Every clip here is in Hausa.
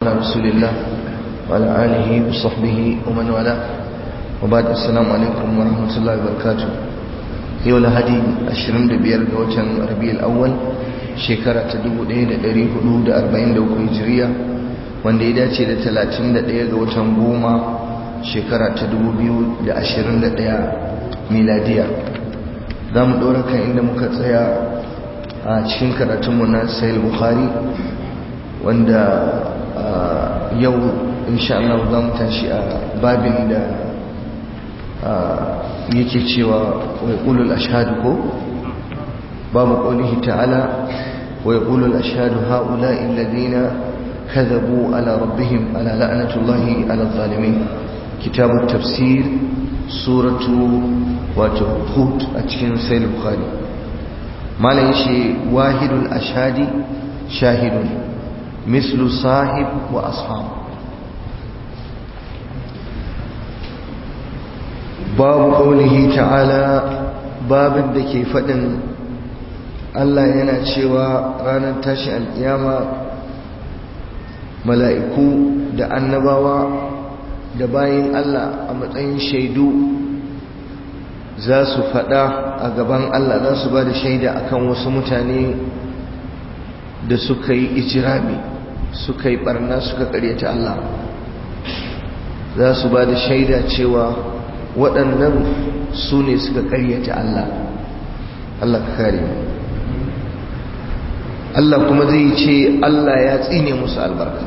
على رسول الله وعلى آله وصحبه ومن والاه وبعد السلام عليكم ورحمة الله وبركاته yau lahadi 25 ga watan rabi'ul awwal shekara ta 1443 hijiriya wanda ya dace da 31 ga watan goma shekara ta 2021 miladiya za mu ɗora kan inda muka tsaya a cikin karatunmu na sayil bukhari wanda yau insha Allah za mu tashi a babin da yake cewa wa yaqulul ashhadu ko babu qawlihi ta'ala wa yaqulul ashhadu ha'ula'i alladhina kadhabu ala rabbihim ala la'natullahi ala adh-dhalimin kitabut tafsir suratu wato hud a cikin sahih bukhari malan shi wahidul ashhadi shahidun mislu sahib wa ashab babu ƙaunihi ta'ala babin da ke faɗin Allah yana cewa ranar tashi alƙiyama mala'iku da annabawa da bayin Allah a matsayin shaidu za su faɗa a gaban Allah za su ba da shaida akan wasu mutane da suka yi ijirami suka yi ɓarna suka ƙaryata Allah za su ba da shaida cewa waɗannan su ne suka ƙaryata Allah Allah ka kare Allah kuma zai ce Allah ya tsine musu albarka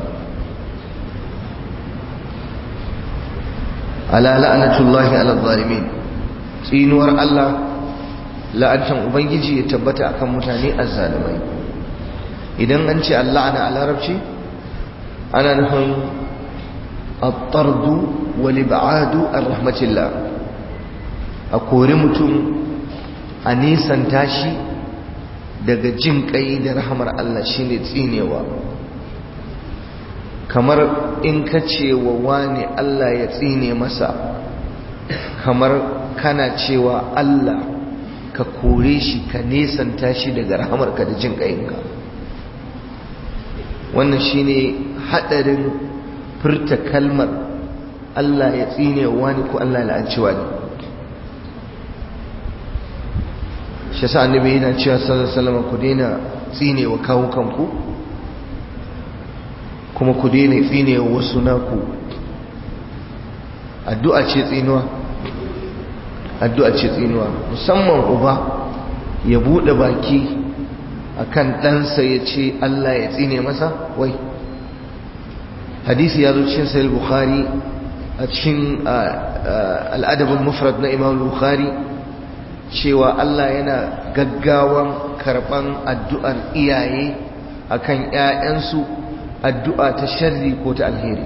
ala la'anatullahi ala zalimin tsinuwar Allah la'antan ubangiji ya tabbata akan mutane azzalimai idan an ce Allah ana a larabci ana nufin الطرد والابعاد عن رحمه الله a kori mutum a nisan tashi daga jin kai da rahamar Allah shine tsinewa kamar in ka ce wa wani Allah ya tsine masa kamar kana cewa Allah ka kore shi ka nisan tashi daga rahamarka da jin kayinka wannan shine hadarin furta kalmar Allah ya tsine wani ko Allah la'anci wani shi sa annabi yana cewa sallallahu alaihi wasallam ku daina tsine wa kawo kanku kuma ku daina tsine wa wasu naku addu'a ce tsinuwa addu'a ce tsinuwa musamman uba ya bude baki akan ɗansa ya ce Allah ya tsine masa wai hadisi ya zo cikin sahih bukhari a cikin al'adabul mufrad na imam bukhari cewa Allah yana gaggawan karban addu'ar iyaye akan ƴaƴansu addu'a ta sharri ko ta alheri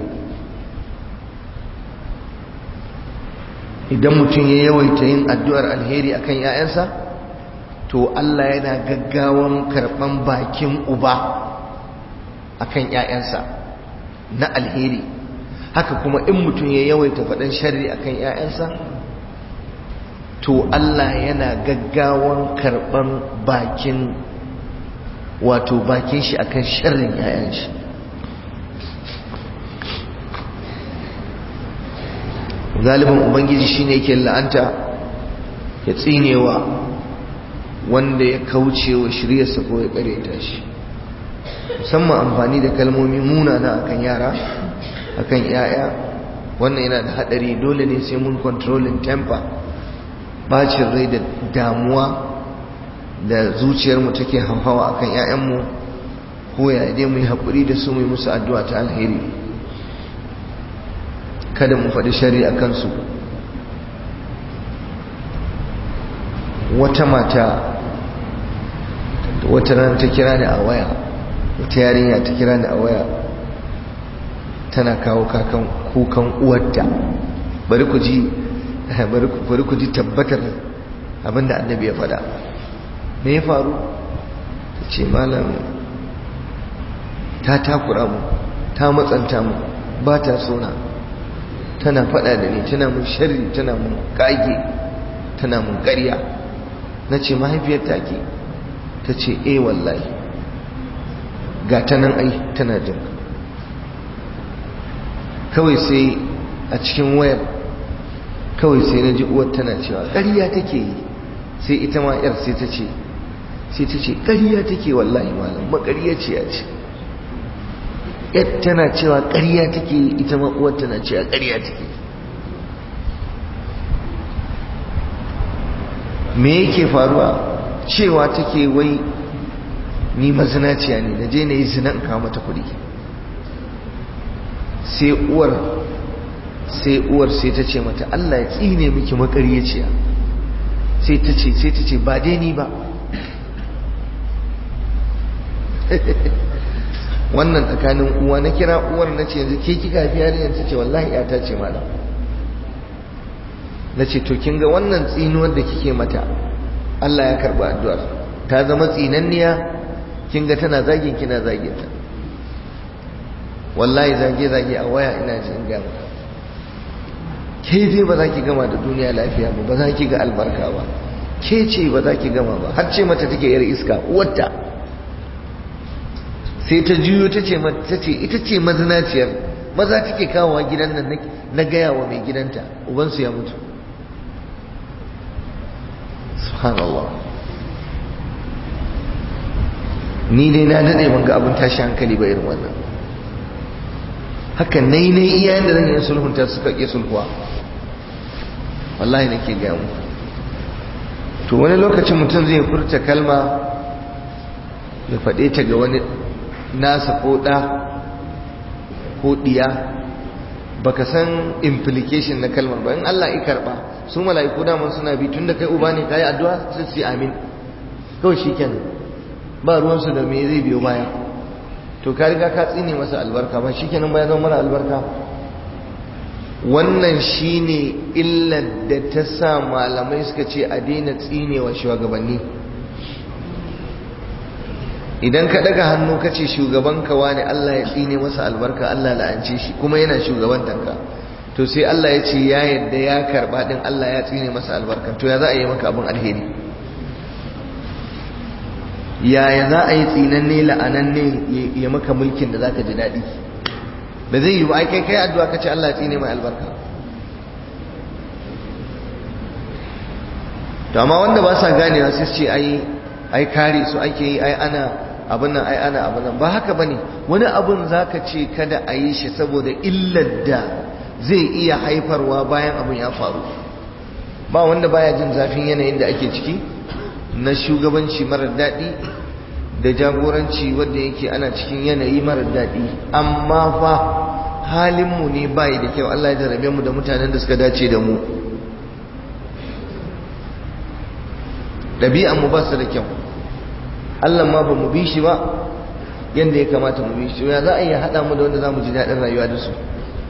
idan mutum ya yawaita yin addu'ar alheri akan ƴaƴansa to Allah yana gaggawan karban bakin uba akan ƴaƴansa na alheri haka kuma in mutum ya yawaita faɗin sharri akan ‘ya'yansa to Allah yana gaggawan karɓan bakin wato bakin shi akan sharrin ‘ya'yan shi galibin ubangiji shine yake la'anta ya tsinewa wanda ya kauce wa shiryarsa ko ya ƙareta shi musamman amfani da kalmomi munana akan yara akan yaya wannan yana da hadari dole ne sai mun controlling temper bacin rai da damuwa da zuciyarmu take hauhawa akan yayanmu ko ya dai mu yi haƙuri da su mu yi musu addu'a ta alheri kada mu faɗi shari a kansu wata mata wata ran ta kira ni a waya wata yarinya ta kira ni a waya tana kawo kakan kukan uwarta bari ku ji bari ku ji tabbatar abinda annabi ya faɗa me ya faru ta ce malam ta takura mu ta matsanta mu ba ta sona tana faɗa da ni tana mun sharri tana mun kage tana mun ƙarya na ce mahaifiyar take ta ce eh wallahi ga ta nan ai tana jin kawai sai a cikin wayar kawai sai na ji uwar tana cewa ƙarya take yi sai ita ma yar sai ta ce sai ta ce ƙarya take wallahi malam maƙarya ce ya ce yar tana cewa ƙarya take yi ita ma uwar tana cewa ƙarya take me yake faruwa cewa take wai ni mazinaciya ne na je na yi zina in kawo mata kuɗi sai uwar sai uwar sai ta ce mata Allah ya tsine miki makaryaciya sai ta ce sai ta ce ba dai ni ba wannan tsakanin uwa na kira uwar na ce yanzu ke kika fi yarinyar ta ce wallahi ya ta ce malam na ce to kin ga wannan tsinuwar da kike mata Allah ya karɓi addu'ar ta zama tsinanniya kin ga tana zagin kina zagin ta wallahi zage zage a waya ina ji in gama ke dai ba za ki gama da duniya lafiya ba ba za ki ga albarka ba ke ce ba za ki gama ba har ce mata take yar iska uwarta sai ta juyo ta ce mata ce ita ce mazinaciyar maza take kawowa gidan nan na gaya wa mai gidanta ubansu ya mutu subhanallah ni dai na dade ban ga abin tashi hankali ba irin wannan haka nai nai iyayen da zan yi sulhunta suka ƙi sulhuwa wallahi nake gaya mu to wani lokacin mutum zai furta kalma ya faɗe ta ga wani nasa ko ɗa ko ɗiya baka san implication na kalmar ba in Allah ya karɓa su mala'iku daman suna bi tun da kai uba ne kayi addu'a sai su amin kawai shikenan ba ruwansu da me zai biyo baya to ka riga ka tsine masa albarka ba shikenan ba ya zama mara albarka wannan shine illar da ta sa malamai suka ce a daina tsinewa shugabanni idan ka daga hannu ka ce shugabanka wani Allah ya tsine masa albarka Allah la'ance shi kuma yana shugabantanka to sai Allah ya ce ya yadda ya karba din Allah ya tsine masa albarka to ya za a yi maka abin alheri yaya za a yi tsinanne la'ananne ya maka mulkin da zaka ji daɗi ba zai yi ba ai kai kai addu'a ka ce Allah ya tsine mai albarka to amma wanda ba sa ganewa sai su ce ai ai kare su ake yi ai ana abin nan ai ana abin nan ba haka bane wani abun zaka ce kada a yi shi saboda illar da zai iya haifarwa bayan abin ya faru ba wanda baya jin zafin yanayin da ake ciki na shugabanci marar daɗi da jagoranci wanda yake ana cikin yanayi marar daɗi amma fa halinmu ne bayi da kyau Allah ya jarabe mu da mutanen da suka dace da mu ɗabi'anmu ba su da kyau Allah ma ba mu bi shi ba yadda ya kamata mu bi shi ya za a yi haɗa mu da wanda za mu ji daɗin rayuwa da su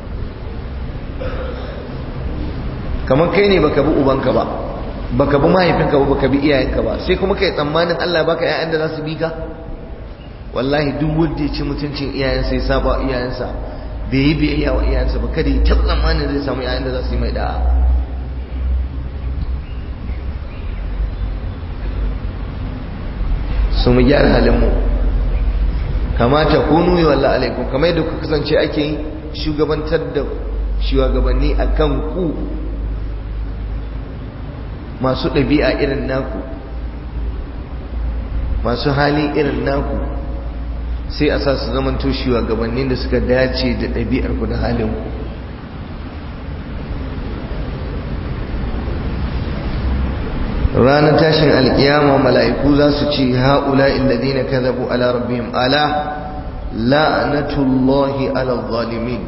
kamar kai ne baka bi ubanka ba baka bi mahaifinka ba baka bi iyayenka ba sai kuma kai tsammanin Allah baka ƴaƴan da za su bi ka wallahi duk wanda ya ci mutuncin iyayensa ya saba iyayensa bai yi biyayya wa iyayensa ba kada ya taɓa tsammanin zai samu ƴaƴan da za su yi mai da'a su mu gyara halinmu kamata kunu yi wallah alaikum kamar yadda ku kasance ake yi shugabantar da shugabanni a kan ku masu ɗabi'a irin naku masu hali irin naku sai a sa su zamanto shugabannin da suka dace da ɗabi'ar ku da halin ku ranar tashin alkiyama mala'iku za su ce ha'ula illadina kadhabu ala rabbihim ala la'natullahi ala zalimin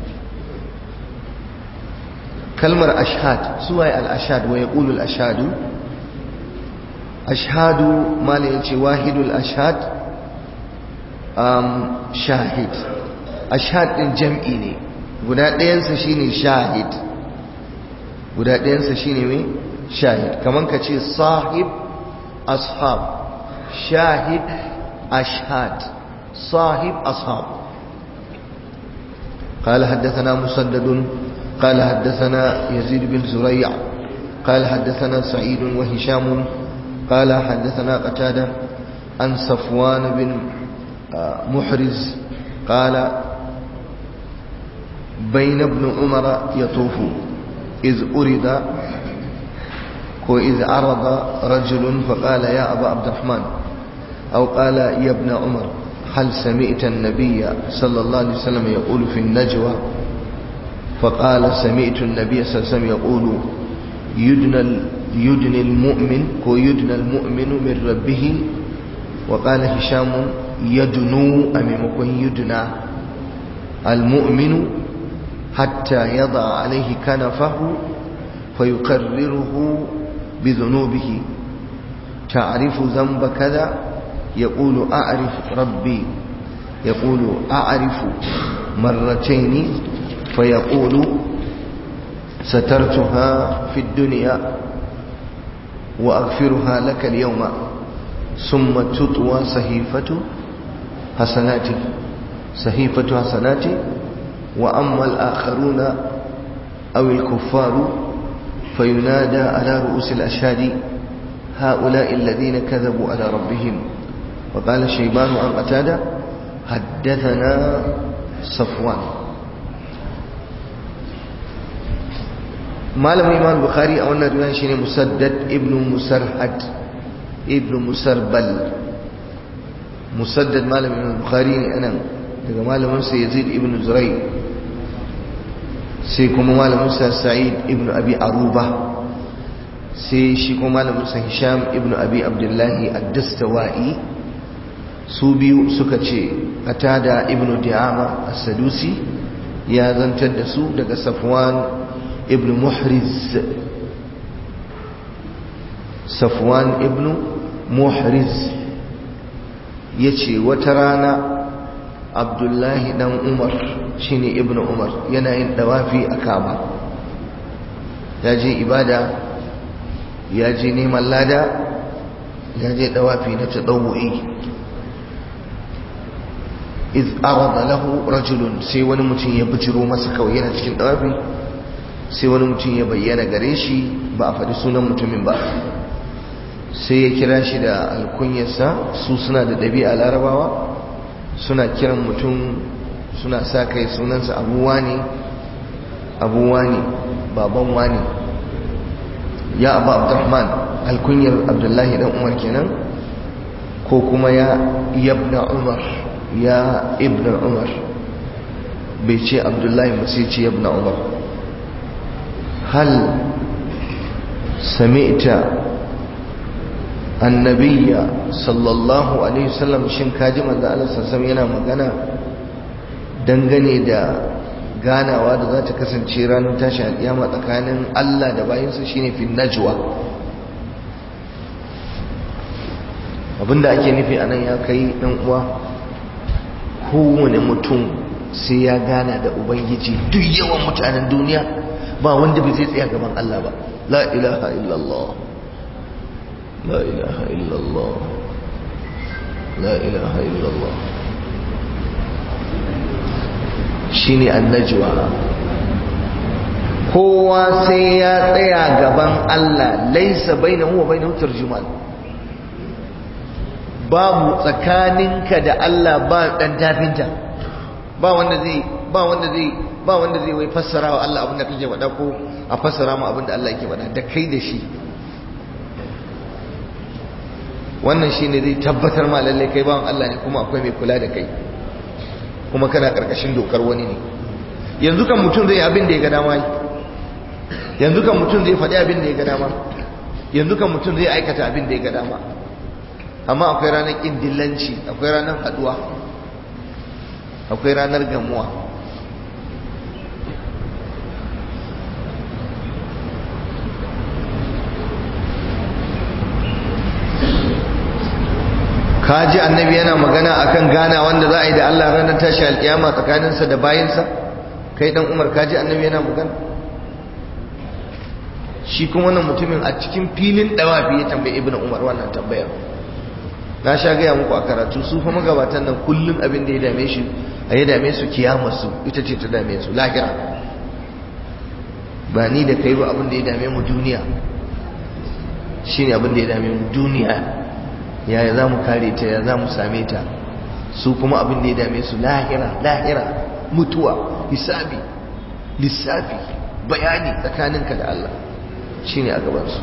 kalmar ashhad suwaye al-ashhad wa yaqulu al-ashhadu ashhadu mala yace wahidul ashhad um shahid ashhad din jam'i ne guda ɗayansa shine shahid guda ɗayansa shine me shahid kaman ka ce sahib ashab shahid ashhad صاحب أصحاب قال حدثنا مسدد قال حدثنا يزيد بن زريع قال حدثنا سعيد وهشام قال حدثنا قتادة عن صفوان بن محرز قال بين ابن عمر يطوف إذ أرد وإذ عرض رجل فقال يا أبا عبد الرحمن أو قال يا ابن عمر هل سمعت النبي صلى الله عليه وسلم يقول في النجوى فقال سمعت النبي صلى الله عليه وسلم يقول يدنى, يدنى المؤمن ويدنى المؤمن من ربه وقال هشام يدنو أمامكم يدنى المؤمن حتى يضع عليه كنفه فيقرره بذنوبه تعرف ذنب كذا يقول أعرف ربي يقول أعرف مرتين فيقول سترتها في الدنيا وأغفرها لك اليوم ثم تطوى صحيفة حسناتي صحيفة حسناتي وأما الآخرون أو الكفار فينادى على رؤوس الأشهاد هؤلاء الذين كذبوا على ربهم وقال شيبان عن قتادة حدثنا صفوان malam imam bukhari a wannan riwaya shine musaddad ibn musarhad ibn musarbal musaddad malam imam bukhari ne anan daga malamin sa yazid ibn zurai sai kuma malamin sa sa'id ibn abi aruba sai shi kuma malamin sa hisham ibn abi abdullahi ad-dastawai su biyu suka ce qatada ibn di'ama as-sadusi ya zantar da su daga safwan ابن محرز صفوان ابن محرز yace wata rana abdullahi dan umar shine ibnu umar yana yin dawafi a kama ya je ibada ya je neman lada ya je dawafi na tadawu'i iz arada lahu rajulun sai wani mutum ya bijiro masa kawai yana cikin dawafi sai wani mutum ya bayyana gare shi ba a faɗi sunan mutumin ba sai ya kira shi da alkunyarsa su suna da ɗabi'a larabawa suna kiran mutum suna sa kai sunansa abuwa ne abuwa ne baban wani ya abu abdurrahman alkunyar abdullahi dan umar kenan ko kuma ya yabna umar ya ibna umar bai ce abdullahi ba sai ce yabna umar هل سمعت النبي صلى الله عليه وسلم shin kaji manzo Allah sallallahu yana magana dangane da ganawa da za ta kasance ranar tashi alƙiyama tsakanin Allah da bayinsa shine fi najwa abinda ake nufi anan ya kai dan uwa kowane mutum sai ya gana da ubangiji duk yawan mutanen duniya ba wanda bai zai tsaya gaban Allah ba la ilaha illallah la ilaha illallah la ilaha illallah shine annajwa kowa sai ya tsaya gaban Allah laisa bainahu wa bainahu tarjuman babu tsakaninka da Allah ba dan tafinta ba wanda zai ba wanda zai ba wanda zai wai fassara wa Allah abinda kake faɗa ko a fassara mu abinda Allah yake faɗa da kai da shi wannan shine zai tabbatar ma lalle kai bawan Allah ne kuma akwai mai kula da kai kuma kana karkashin dokar wani ne yanzu kan mutum zai abin da ya ga dama yanzu kan mutum zai faɗi abin da ya ga dama yanzu kan mutum zai aikata abin da ya ga dama amma akwai ranar ƙin dillanci akwai ranar haɗuwa akwai ranar gamuwa kaji annabi yana magana akan gana wanda za a yi da Allah ranar tashi alkiyama tsakaninsa da bayinsa kai dan umar kaji annabi yana magana shi kuma wannan mutumin a cikin filin dawafi ya tambayi ibnu umar wannan tambayar na sha gaya muku a karatu su fa magabatan nan kullum abin da ya dame shi a ya dame su kiyama su ita ce ta dame su lahira ba ni da kai ba abin da ya dame mu duniya shine abin da ya dame mu duniya yaya za mu kare ta ya za mu same ta su kuma abin da ya dame su lahira lahira mutuwa hisabi lissafi bayani tsakaninka da Allah shine a gabansu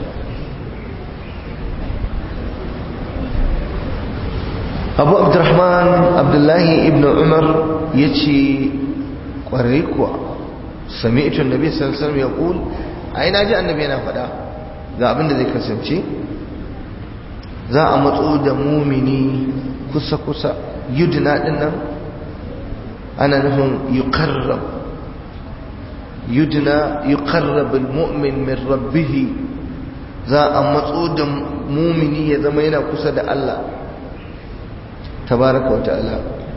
abu abdurrahman abdullahi ibn umar ya ce ƙwarai kuwa sami'tun nabi sallallahu alaihi wasallam ya ƙul ai na ji annabi yana faɗa ga abin da zai kasance za a matso da mumini kusa-kusa yudina ɗin nan ana nufin yuqarrab yudina yuqarrab almu'min min rabbih za a matso da mumini ya zama yana kusa da Allah tabaraka wa ta'ala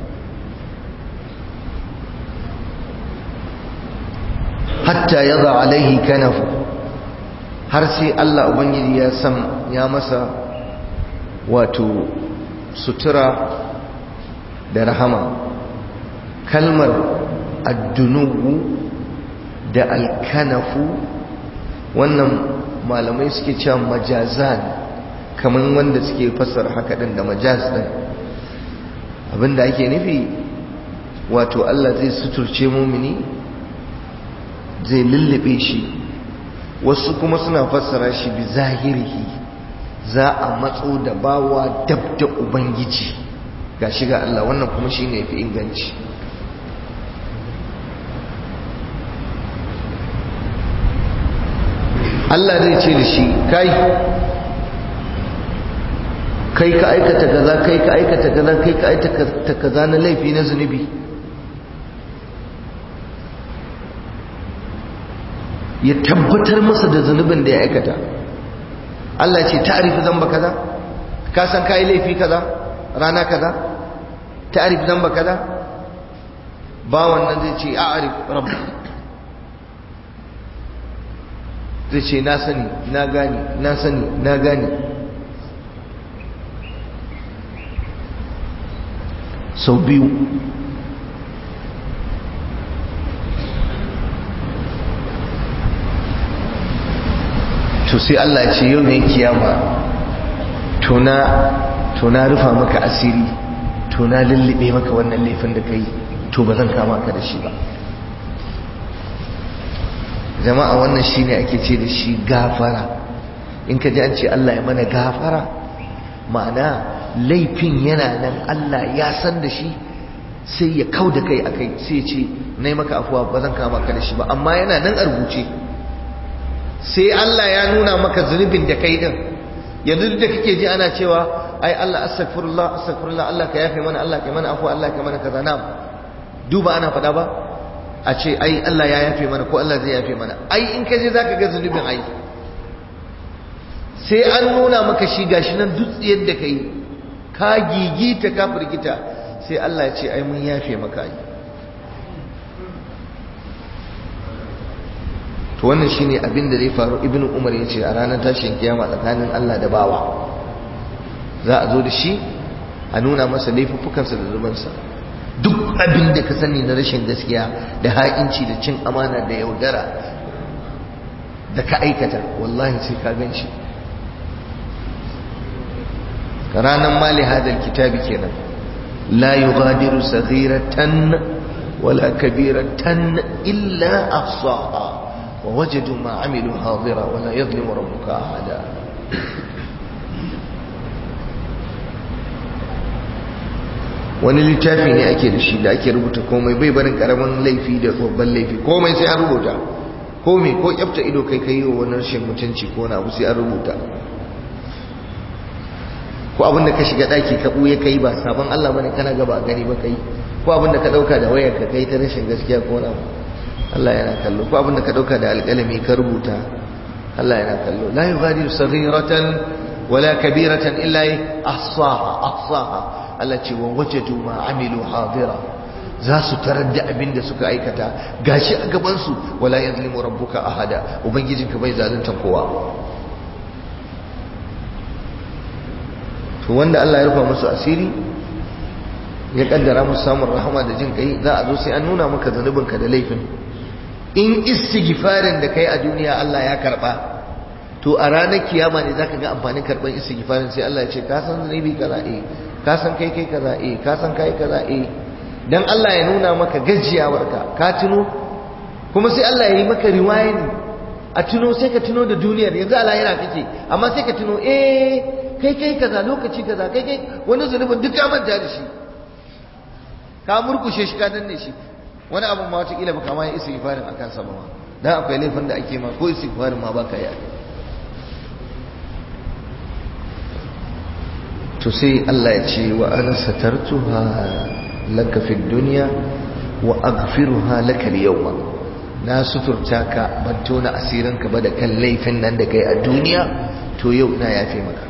hatta yadha alaihi kanafu har sai Allah ubangiji ya san ya masa wato sutura da rahama kalmar addunubu da alkanafu wannan malamai suke cewa majazan kamar wanda suke fassara haka din da majaz din abinda ake nufi wato Allah zai suturce mumini zai lullube shi wasu kuma suna fassara shi bi zahirihi za a matso da bawa dab da ubangiji ga shiga Allah wannan kuma shine yafi inganci Allah zai ce da shi kai kai ka aikata kaza kai ka aikata kaza kai ka aikata kaza na laifi na zunubi ya tabbatar masa da zunubin da ya aikata Allah ce ta'arifi zamba kaza ka san kai laifi kaza rana kaza ta'arifi zamba kaza ba wannan zai ce a'arif rabbi zai ce na sani na gani na sani na gani sau biyu to sai Allah ya ce yau ne kiyama to na rufa maka asiri to na lullube maka wannan laifin da kai to ba zan kama ka da shi ba jama'a wannan shine ake ce da shi gafara in ka ji an ce Allah ya mana gafara ma'ana laifin yana nan Allah ya san da shi sai ya kau da kai akai sai ce na maka afuwa ba zan kama ka da shi ba amma yana nan a rubuce sai Allah ya nuna maka zunubin da kai din yanzu da kake ji ana cewa ai Allah astaghfirullah astaghfirullah Allah ka yafe mana Allah ka mana afuwa Allah ka mana kaza na'am duba ana faɗa ba a ce ai Allah ya yafe mana ko Allah zai yafe mana ai in ka je zaka ga zunubin ai sai an nuna maka shi gashi nan duk yadda kai ka gigita ka firgita sai Allah ya ce ai mun yafe maka ai to wannan shine abin da zai faru ibnu umar ya ce a ranar tashin kiyama tsakanin Allah da bawa za a zo da shi a nuna masa laifuffukansa da zubansa duk abin da ka sani na rashin gaskiya da ha'inci da cin amana da yaudara da ka aikata wallahi sai ka gan shi ranar mali hadar kitabi kenan la yughadiru saghiratan wala kabiratan illa ahsaha wa wajadu ma amilu hadira wala yadhlimu rabbuka ahada wani littafi ne ake da shi da ake rubuta komai bai barin karamin laifi da babban laifi komai sai an rubuta komai ko kyafta ido kai kai wa wani rashin mutunci ko na abu sai an rubuta ko abin da ka shiga daki ka buye kai ba sabon Allah bane kana gaba gani ba kai ko abin da ka dauka da wayar ka kai ta rashin gaskiya ko na Allah yana kallo ko abin da ka dauka da alƙalami ka rubuta Allah yana kallo la yughadiru saghiratan wala kabiratan illa ahsaha ahsaha Allah ce wa wajadu ma amilu hadira za su tarar da abin da suka aikata gashi a gaban su wala yazlimu rabbuka ahada ubangijinka bai zalunta kowa to wanda Allah ya rufa musu asiri ya kaddara musu samun rahama da jin kai za a zo sai an nuna maka zanubinka da laifin in istighfarin da kai a duniya Allah ya karba to a ranar kiyama ne zaka ga amfanin karban istighfarin sai Allah ya ce ka san zanubi kaza eh ka san kai kai kaza eh ka san kai kaza eh dan Allah ya nuna maka gajiyawarka ka tuno kuma sai Allah ya yi maka riwayani a tuno sai ka tuno da duniyar yanzu a lahira kake amma sai ka tuno eh kai kai kaza lokaci kaza kai kai wani zunubin duk ka manta da shi ka murkushe shi ka danne shi wani abun ma wataƙila baka ma yi istighfarin akan sa ba ma dan akwai laifin da ake ma ko istighfarin ma baka yi to sai Allah ya ce wa ana satartuha laka fi dunya wa aghfiruha laka al-yawma na suturta ka ban tona asirinka ba da kan laifin nan da kai a duniya to yau na yafe maka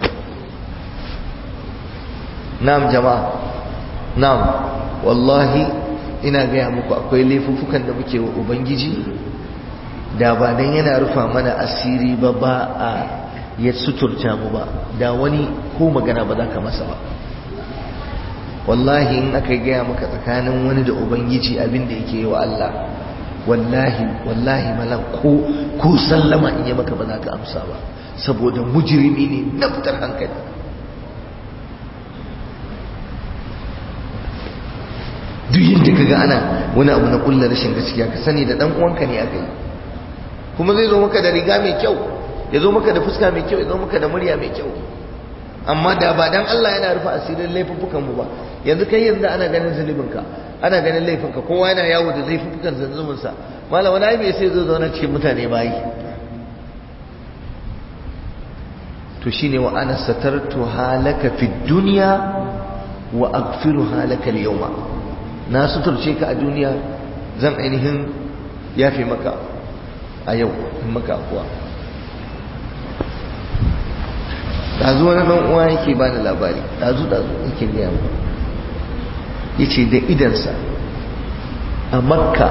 na'am jama'a na'am wallahi ina gaya muku akwai laifuffukan da muke wa ubangiji da ba dan yana rufa mana asiri ba ba a ya suturta mu ba da wani ko magana ba za ka masa ba wallahi in aka gaya maka tsakanin wani da ubangiji abin da yake yi wa Allah wallahi wallahi malam ko ko sallama in yi maka ba za ka amsa ba saboda mujrimi ne na fitar hankali duk yadda ka ga ana wani abu na kullar rashin gaskiya ka sani da dan uwanka ne aka yi kuma zai zo maka da riga mai kyau ya zo maka da fuska mai kyau ya zo maka da murya mai kyau amma da ba dan Allah yana rufe asirin laifuffukan mu ba yanzu kai yanzu ana ganin zunubinka ana ganin laifinka kowa yana yawo da laifukan zunubin sa malam wani ai bai sai zo zauna cikin mutane bayi to shine wa ana satartu halaka fid dunya wa aghfiru halaka al-yawma na suturce ka a duniya zan ainihin yafe maka a yau in maka kuwa ɗazu wani ɗan uwa yake ba da labari ɗazu ɗazu yake gaya mu ya ce da idansa a makka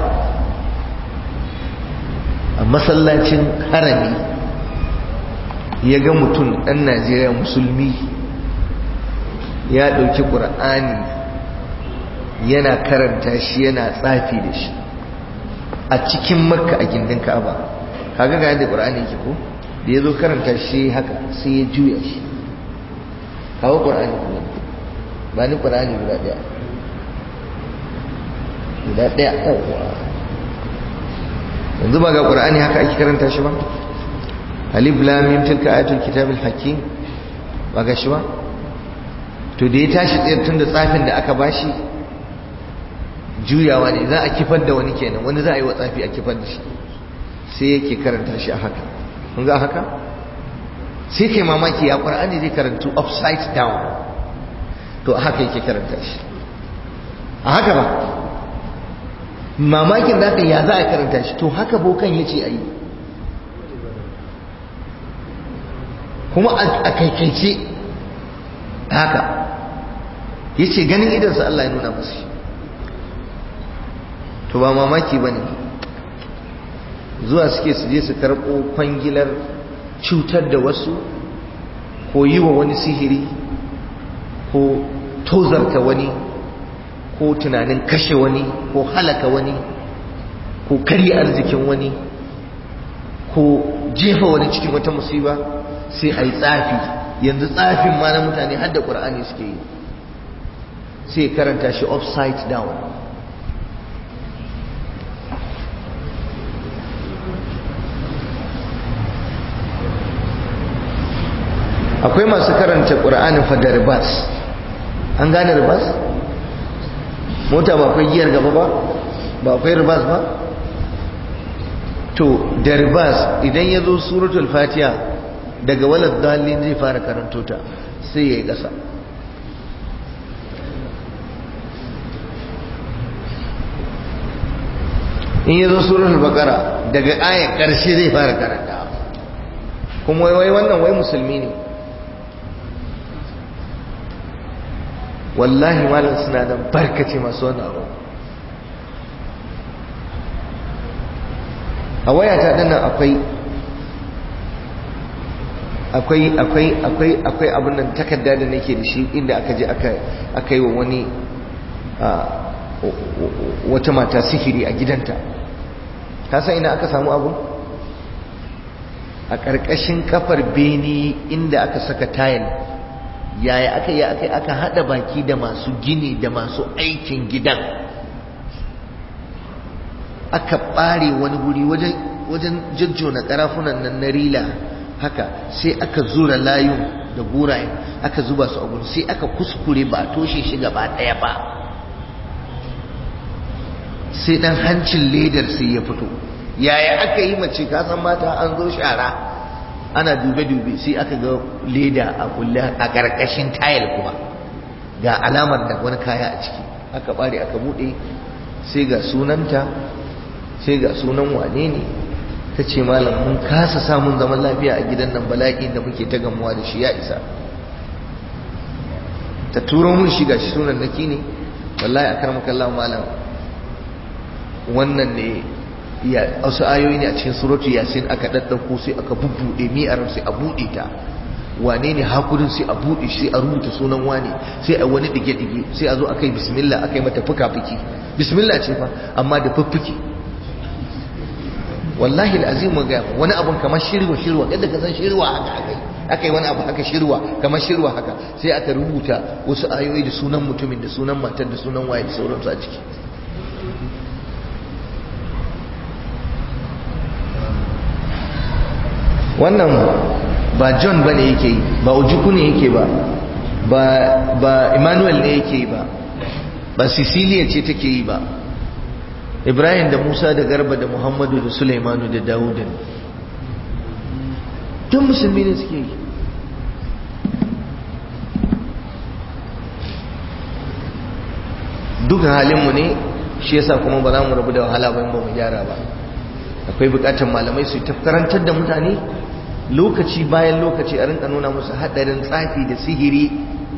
a masallacin harami ya ga mutum ɗan najeriya musulmi ya ɗauki ƙur'ani yana karanta shi yana tsafi da shi a cikin makka a gindin ka'aba kaga ga yadda ƙur'ani yake ko da ya zo karanta shi haka sai ya juya shi kawo ƙur'ani kuma ba ni ƙur'ani guda ɗaya guda ɗaya ɗauwa yanzu ba ga ƙur'ani haka ake karanta shi ba alif lamim tilka ayatul kitabil hakim ba ga shi ba to da ya tashi tsayar tun da tsafin da aka bashi juyawa ne za a kifar da wani kenan wani za a yi wa tsafi a kifar da shi sai yake karanta shi a haka kun ga haka sai kai mamaki ya ƙwar'ani zai karantu upside down to a haka yake karanta shi a haka ba mamakin da ya za a karanta shi to haka bokan ya ce a yi kuma a kaikaice haka ya ce ganin idansa Allah ya nuna masu to ba mamaki ba ne zuwa suke su je su karɓo kwangilar cutar da wasu ko yi wa wani sihiri ko tozarta wani ko tunanin kashe wani ko halaka wani ko karya arzikin wani ko jefa wani cikin wata musiba sai a yi tsafi yanzu tsafin ma na mutane har da ƙur'ani suke yi sai karanta shi upside down akwai masu karanta ƙura'anin fada ribas an gane ribas mota ba akwai giyar gaba ba ba akwai ribas ba to da ribas idan ya zo suratul fatiha daga walad dalilin zai fara karanto ta sai ya yi ƙasa in ya zo suratul bakara daga ayar ƙarshe zai fara karanta kuma wai wannan wai musulmi ne wallahi malam suna nan barkace masu wani abu a wayata dinnan akwai akwai akwai akwai akwai abin nan takarda da nake da shi inda aka je aka aka yi wa wani wata mata sihiri a gidanta ka san ina aka samu abu a ƙarƙashin kafar beni inda aka saka tayil yaya aka yi aka aka hada baki da masu gini da masu aikin gidan aka ɓare wani guri wajen wajen jajjona ƙarafunan nan na rila haka sai aka zura layun da gurayen aka zuba su a gurin sai aka kuskure ba a toshe shi gaba ɗaya ba sai ɗan hancin ledar sai ya fito yaya aka yi mace ka san mata an zo shara ana dube-dube sai aka ga leda a kulle a ƙarƙashin tayil kuma ga alamar da wani kaya a ciki aka ɓare aka buɗe sai ga sunanta sai ga sunan wane ne ta ce malam mun kasa samun zaman lafiya a gidan nan bala'i da muke ta gamuwa da shi ya isa ta turo mun shi gashi sunan naki ne wallahi akar makallahu malam wannan ne ya wasu ayoyi ne a cikin suratu yasin aka daddauko sai aka bubbude mi'ar sai a bude ta wane ne hakurin sai a bude shi a rubuta sunan wane sai a wani dige dige sai a zo akai bismillah akai mata fuka fuki bismillah ce fa amma da fuffuki wallahi alazim mu ga wani abun kamar shirwa shirwa yadda ka san shirwa haka akai akai wani abu haka shirwa kamar shirwa haka sai aka rubuta wasu ayoyi da sunan mutumin da sunan matar da sunan waye da sauransu a ciki wannan ba john ba ne yake yi ba ujuku ne yake ba ba emmanuel ne yake yi ba ba sicilia ce take yi ba ibrahim da musa da garba da muhammadu da suleimanu da dawuda ne tun musulmi ne suke yi duka halinmu ne shi yasa kuma ba za mu rabu da wahala ba ba mu gyara ba akwai bukatar malamai su ta karantar da mutane lokaci bayan lokaci a rinka nuna musu hadarin tsafi da sihiri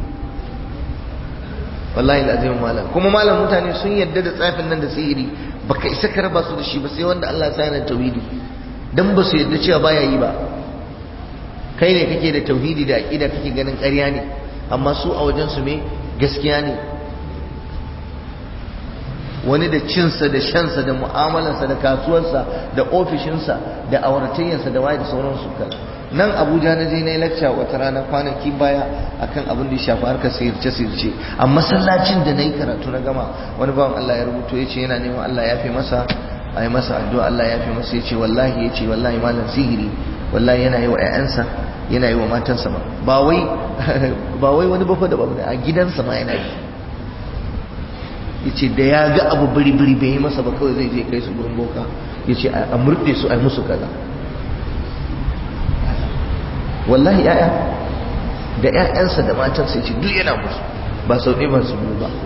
wallahi lazim malam kuma malam mutane sun yadda da tsafin nan da sihiri baka isa ka raba su da shi ba sai wanda Allah ya yana tauhidi dan ba su yadda cewa baya yi ba kai ne kake da tauhidi da aqida kake ganin ƙarya ne amma su a wajen su me gaskiya ne wani da cinsa da shansa da mu'amalarsa da kasuwarsa da ofishinsa da auratayyarsa da waye da sauransu kan nan abuja na je na yi lacca wata rana kwanaki baya akan abin da ya shafi harkar sirce sirce a masallacin da na yi karatu na gama wani bawan allah ya rubuto ya ce yana neman allah ya fi masa a yi masa addu'a allah ya fi masa ya ce wallahi ya ce wallahi malam sihiri wallahi yana yi wa 'ya'yansa yana yi wa matansa ma ba wai ba wai wani bafa da babu a gidansa ma yana yi yace da ya ga abu biri-biri bai yi masa ba kawai zai je kai su gurin boka yace a murɗe su a yi musu kaza wallahi ya'ya da ƴaƴansa da matansa yace duk yana musu ba sau ɗaya ba su biyu ba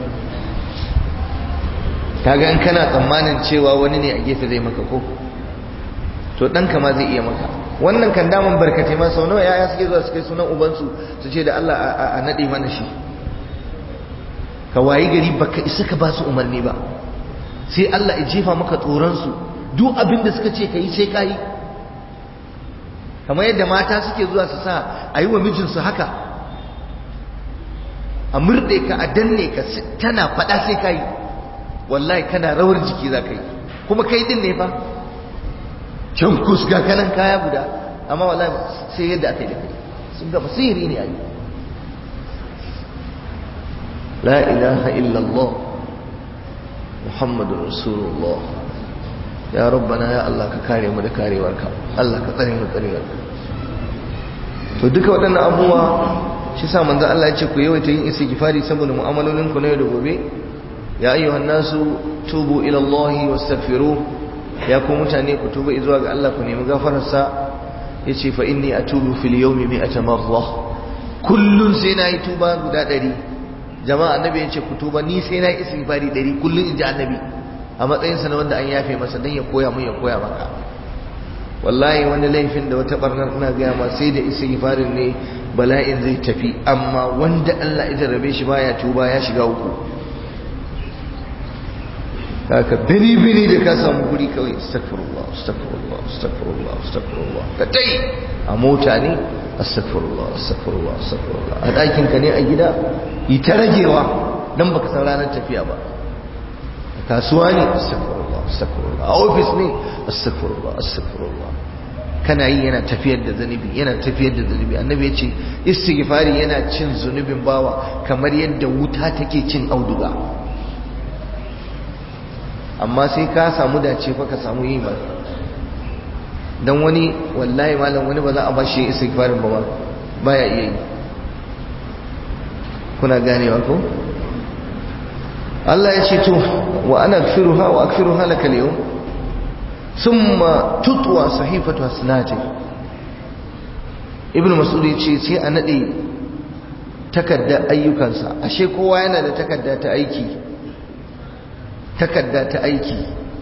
kaga in kana tsammanin cewa wani ne a gefe zai maka ko to ɗanka ma zai iya maka wannan kan daman barkatai ma sau nawa ya'ya suke zuwa su kai sunan ubansu su ce da Allah a naɗe mana shi ka wayi gari baka isa ka ba su umarni ba sai Allah ya jefa maka tsoronsu duk abin da suka ce ka yi sai ka yi kamar yadda mata suke zuwa su sa a yi wa mijinsu haka a murɗe ka a danne ka tana faɗa sai ka yi wallahi kana rawar jiki za ka yi kuma kai din ne fa can kuska kanan kaya guda amma wallahi sai yadda aka yi da kai sun gaba sihiri ne a yi لا إله إلا الله محمد رسول الله يا ربنا يا الله كاري mu da karewarka Allah ka tsare mu tsarewarka to duka waɗannan abubuwa shi sa manzo Allah ya ce ku yawaita yin istighfari saboda mu'amalolin ku na yau da gobe ya ayyuhan nasu tubu ila Allah wastaghfiru ya ku mutane ku tuba zuwa ga Allah ku nemi gafararsa yace fa inni atubu fil yawmi mi'ata marra kullun sai na yi tuba guda ɗari jama'a annabi ya ce ku tuba ni sai na yi istighfari ɗari kullum in ji annabi a matsayinsa na wanda an yafe masa don ya koya mun ya koya maka wallahi wani laifin da wata barnar ina gaya ma sai da istighfarin ne bala'in zai tafi amma wanda Allah ya jarrabe shi baya tuba ya shiga uku haka bini bini da ka samu guri kawai astaghfirullah astaghfirullah astaghfirullah astaghfirullah ka tai a mota ne astaghfirullah astaghfirullah astaghfirullah a ɗakin ka ne a gida yi ta ragewa dan baka san ranar tafiya ba a kasuwa ne astaghfirullah astaghfirullah a ofis ne astaghfirullah astaghfirullah kana yi yana tafiyar da zanubi yana tafiyar da zanubi annabi ya ce istighfari yana cin zunubin bawa kamar yadda wuta take cin auduga amma sai ka samu dace fa ka samu yi ba dan wani wallahi malam wani ba za a bashi istighfarin ba baya iya yi kuna ganewa ko Allah ya ce to wa ana aghfiruha wa aghfiruha laka al-yawm thumma tutwa sahifatu hasanati ibnu mas'ud ya ce sai a nade takarda ayyukansa ashe kowa yana da takarda ta aiki takarda ta aiki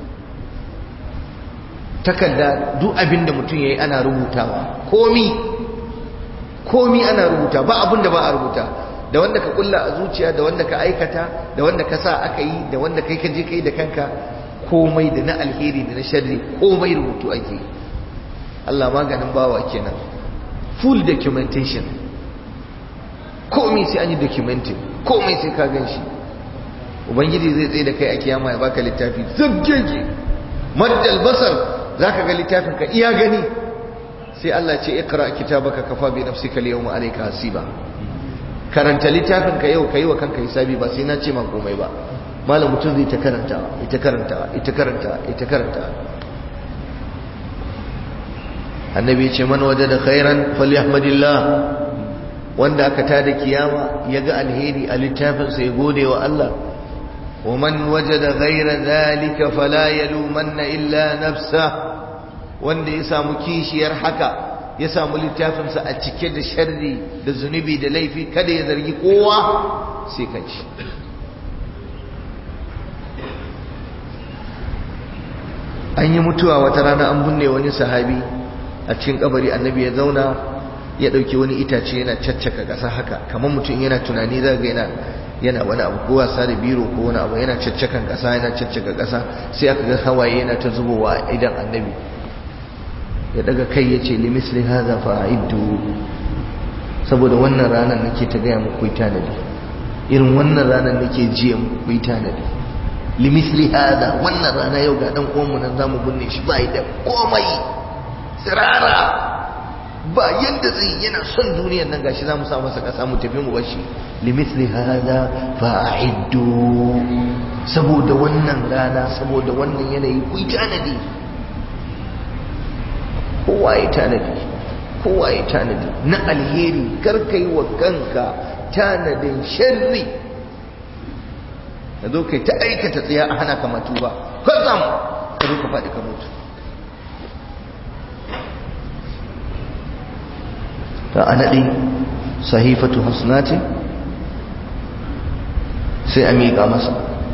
takarda duk abin da mutum yayi ana rubutawa komi komi ana rubuta ba abin da ba a rubuta da wanda ka kulla a zuciya da wanda ka aikata da wanda ka sa aka yi da wanda kai ka je kai da kanka komai da na alheri da na sharri komai rubutu ake Allah maganin bawa kenan full documentation komai sai an yi documenting komai sai ka gan shi ubangiji zai tsaye da kai a kiyama ya baka littafi zabgege maddal basar zaka ga littafin ka iya gani sai Allah ce ikra kitabaka kafa bi nafsika al-yawma alayka hasiba karanta littafin ka yau kai wa kanka hisabi ba sai na ce ma komai ba malam mutum zai ta karanta ita karanta ita karanta ita karanta annabi ya ce man wajada khairan falyahmadillah wanda aka tada kiyama ya ga alheri a littafin sa ya gode wa Allah wa man wajada ghaira dhalika fala yalumanna illa nafsa wanda ya samu kishiyar haka ya samu littafinsa a cike da sharri da zunubi da laifi kada ya zargi kowa sai kanshi an yi mutuwa wata rana an binne wani sahabi a cikin kabari annabi ya zauna ya dauki wani itace yana caccaka ƙasa haka kamar mutum yana tunani za ga yana yana wani abu ko wasa da biro ko wani abu yana caccakan ƙasa yana caccaka ƙasa sai aka ga hawaye yana ta zubowa idan annabi ya daga kai ya ce limisli haza fa'iddu saboda wannan ranar nake ta gaya muku yi tanadi irin wannan ranar nake jiya muku yi tanadi limisli haza wannan rana yau ga dan uwanmu nan zamu binne shi ba da komai tsirara ba yadda zai yana son duniyar nan gashi zamu sa masa kasa mu tafi mu bashi limisli haza fa'iddu saboda wannan rana saboda wannan yanayi ku yi tanadi kowa ya tanadi kowa ya tanadi na alheri karkai wa kanka tanadin sharri ka zo kai ta aikata tsaya a hana kamatu ba kwatsam ka zo ka faɗi ka mutu ta a naɗi sahifatu hasnati sai a miƙa masa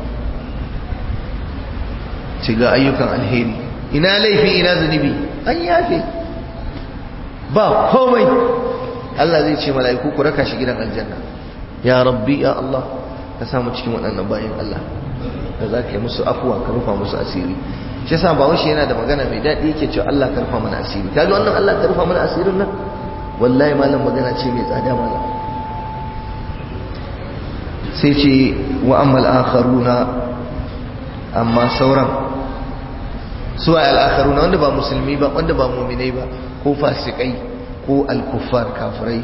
ci ga ayyukan alheri ina laifi ina zunubi an yafe ba komai Allah zai ce mala'iku ku raka shi gidan aljanna ya rabbi ya Allah ka samu cikin waɗannan bayan Allah da za ka yi musu afuwa ka rufa musu asiri shi yasa ba washe yana da magana mai daɗi yake cewa Allah ka rufa mana asiri kaga wannan Allah ka rufa mana asirin nan wallahi malam magana ce mai tsada malam sai ce wa ammal akharuna amma sauran suwa al'akharuna wanda ba musulmi ba wanda ba muminai ba ko fasikai ko al-kuffar kafirai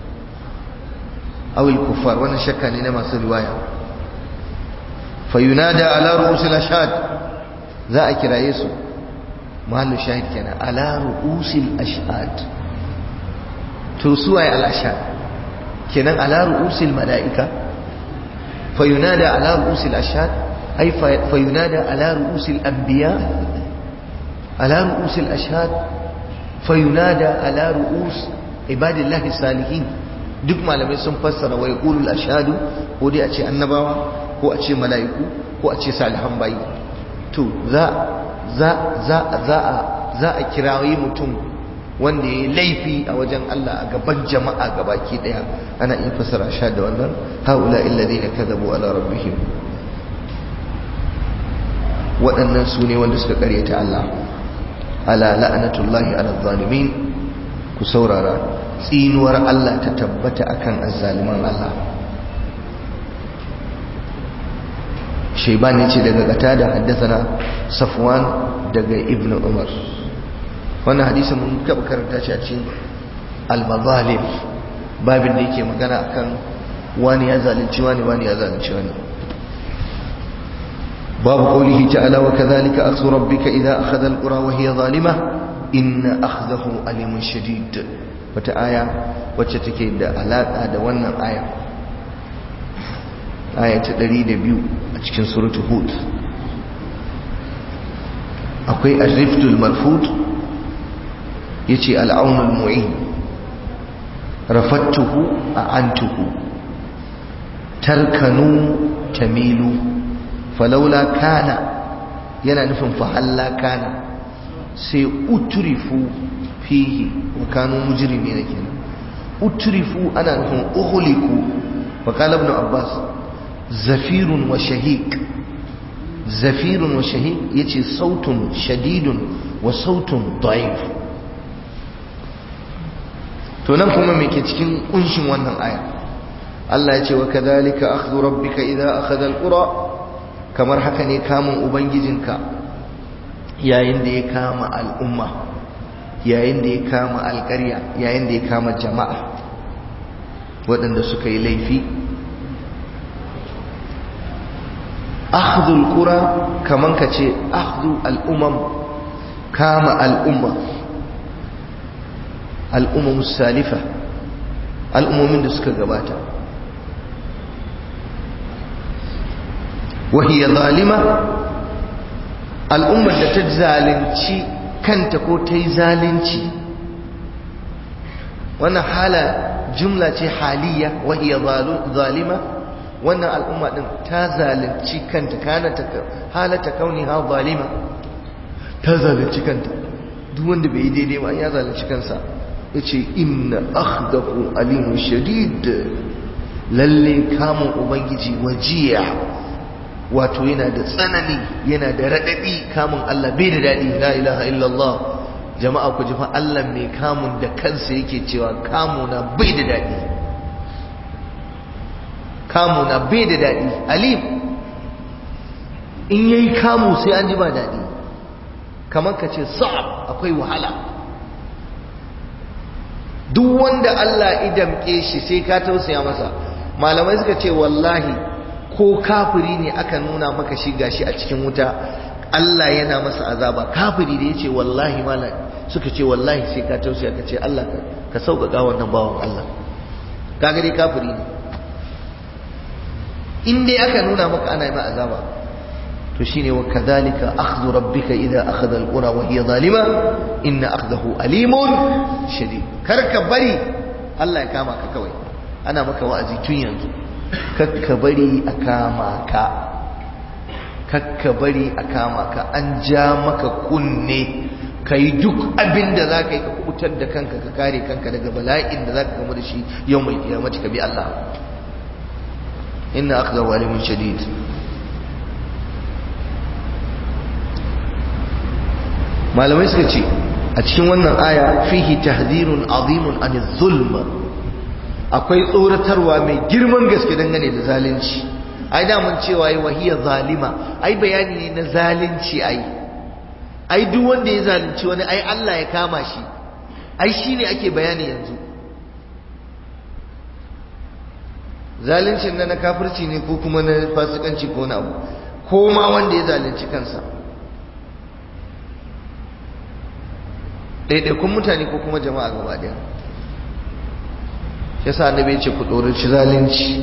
aw al-kuffar wannan shakka ne na masu riwaya fa yunada ala ru'usil ashhad za a kiraye su mahallu shahid kenan ala ru'usil ashhad to suwa al-ashhad kenan ala ru'usil malaika fa yunada ala ru'usil ashhad ay fa yunada ala ru'usil anbiya على رؤوس الأشهاد فينادى على رؤوس عباد الله الصالحين duk malamai sun fassara wa yaqulu al-ashhadu ko dai a ce annabawa ko a ce mala'iku ko a ce salihan bayi to za za za za a za a kirayi mutum wanda yayi laifi a wajen Allah a gaban jama'a gabaki daya ana iya fassara ashhad da wannan haula alladhina kadhabu ala rabbihim waɗannan su ne wanda suka karyata Allah ala la'anatullahi ala zalimin ku saurara tsinuwar Allah ta tabbata akan azzaliman Allah shaiban ce daga gata da haddasa safwan daga ibn umar wannan hadisi mun kaba karanta shi a cikin al-mazalim babin da yake magana akan wani ya zalunci wani wani ya zalunci wani babu qawlihi ta'ala wa kadhalika akhdhu rabbika idha akhadha alqura wa hiya zalimah inna akhdahu alimun shadid wata aya wacce take da alaka da wannan aya aya ta 102 a cikin suratul hud akwai ar-rifdul marfud yace al-aunul mu'in rafattuhu a'antuhu tarkanu tamilu falaula kana yana nufin fahalla kana sai utrifu fihi wa kanu mujrimina kenan utrifu ana nufin ukhliku wa qala ibn abbas zafirun wa shahiq zafirun wa shahiq yace sautun shadidun wa sautun da'if to nan kuma me ke cikin kunshin wannan aya Allah ya ce wa kadhalika akhdhu rabbika idha akhadha alqura kamar haka ne kamun ubangijinka yayin da ya kama al'umma yayin da ya kama alƙarya yayin da ya kama jama'a waɗanda suka yi laifi akhdhu alqura kaman ka ce akhdhu al'umam kama al'umma al'umam salifa al'ummomin da suka gabata وهي ظالمة الأمة da ta zalunci kanta ko ta yi zalunci wannan hala jumla ce haliya wahiya zalima wannan al'umma din ta zalunci kanta kana ta halata kauni ha zalima ta zalunci kanta duk wanda bai yi daidai ba ya zalunci kansa yace inna akhdahu alimun shadid lalle kamun ubangiji wajiya wato yana da tsanani yana da raɗaɗi kamun Allah bai da daɗi la ilaha illallah jama'a ku ji fa Allah mai kamun da kansa yake cewa kamuna bai da daɗi kamuna bai da daɗi alim in yayi kamu sai an ji ba daɗi kamar ka ce sa'ab akwai wahala duk wanda Allah idamke shi sai ka tausaya masa malamai suka ce wallahi ko kafiri ne aka nuna maka shi gashi a cikin wuta Allah yana masa azaba kafiri da yace wallahi malam suka ce wallahi sai ka tausaya ka ce Allah ka sauƙaƙa wannan bawan Allah kaga dai kafiri ne in dai aka nuna maka ana yi ma azaba to shine wa kadhalika akhdhu rabbika idha akhadha alqura wa hiya zalima inna akhdahu alimun shadid kar ka bari Allah ya kama ka kawai ana maka wa'azi tun yanzu kakka bari a kama ka kakka bari a kama ka an ja maka kunne ka yi duk abin da za ka yi ka kubutar da kanka ka kare kanka daga bala'in da za ka gamu da shi yau mai kiyamaci ka bi Allah inna aka zawo alimun shadid malamai suka ce a cikin wannan aya fihi tahzirun azimun an zulma akwai tsoratarwa mai girman gaske dangane da zalunci ai damun cewa yi wahiya zalima ai bayani ne na zalunci ai ai duk wanda ya zalunci wani ai Allah ya kama shi ai shine ake bayani yanzu zaluncin na na kafirci ne ko kuma na fasikanci ko na abu ko ma wanda ya zalunci kansa ɗaiɗaikun mutane ko kuma jama'a gaba ɗaya shi yasa annabi ya ce ku ɗoraci zalunci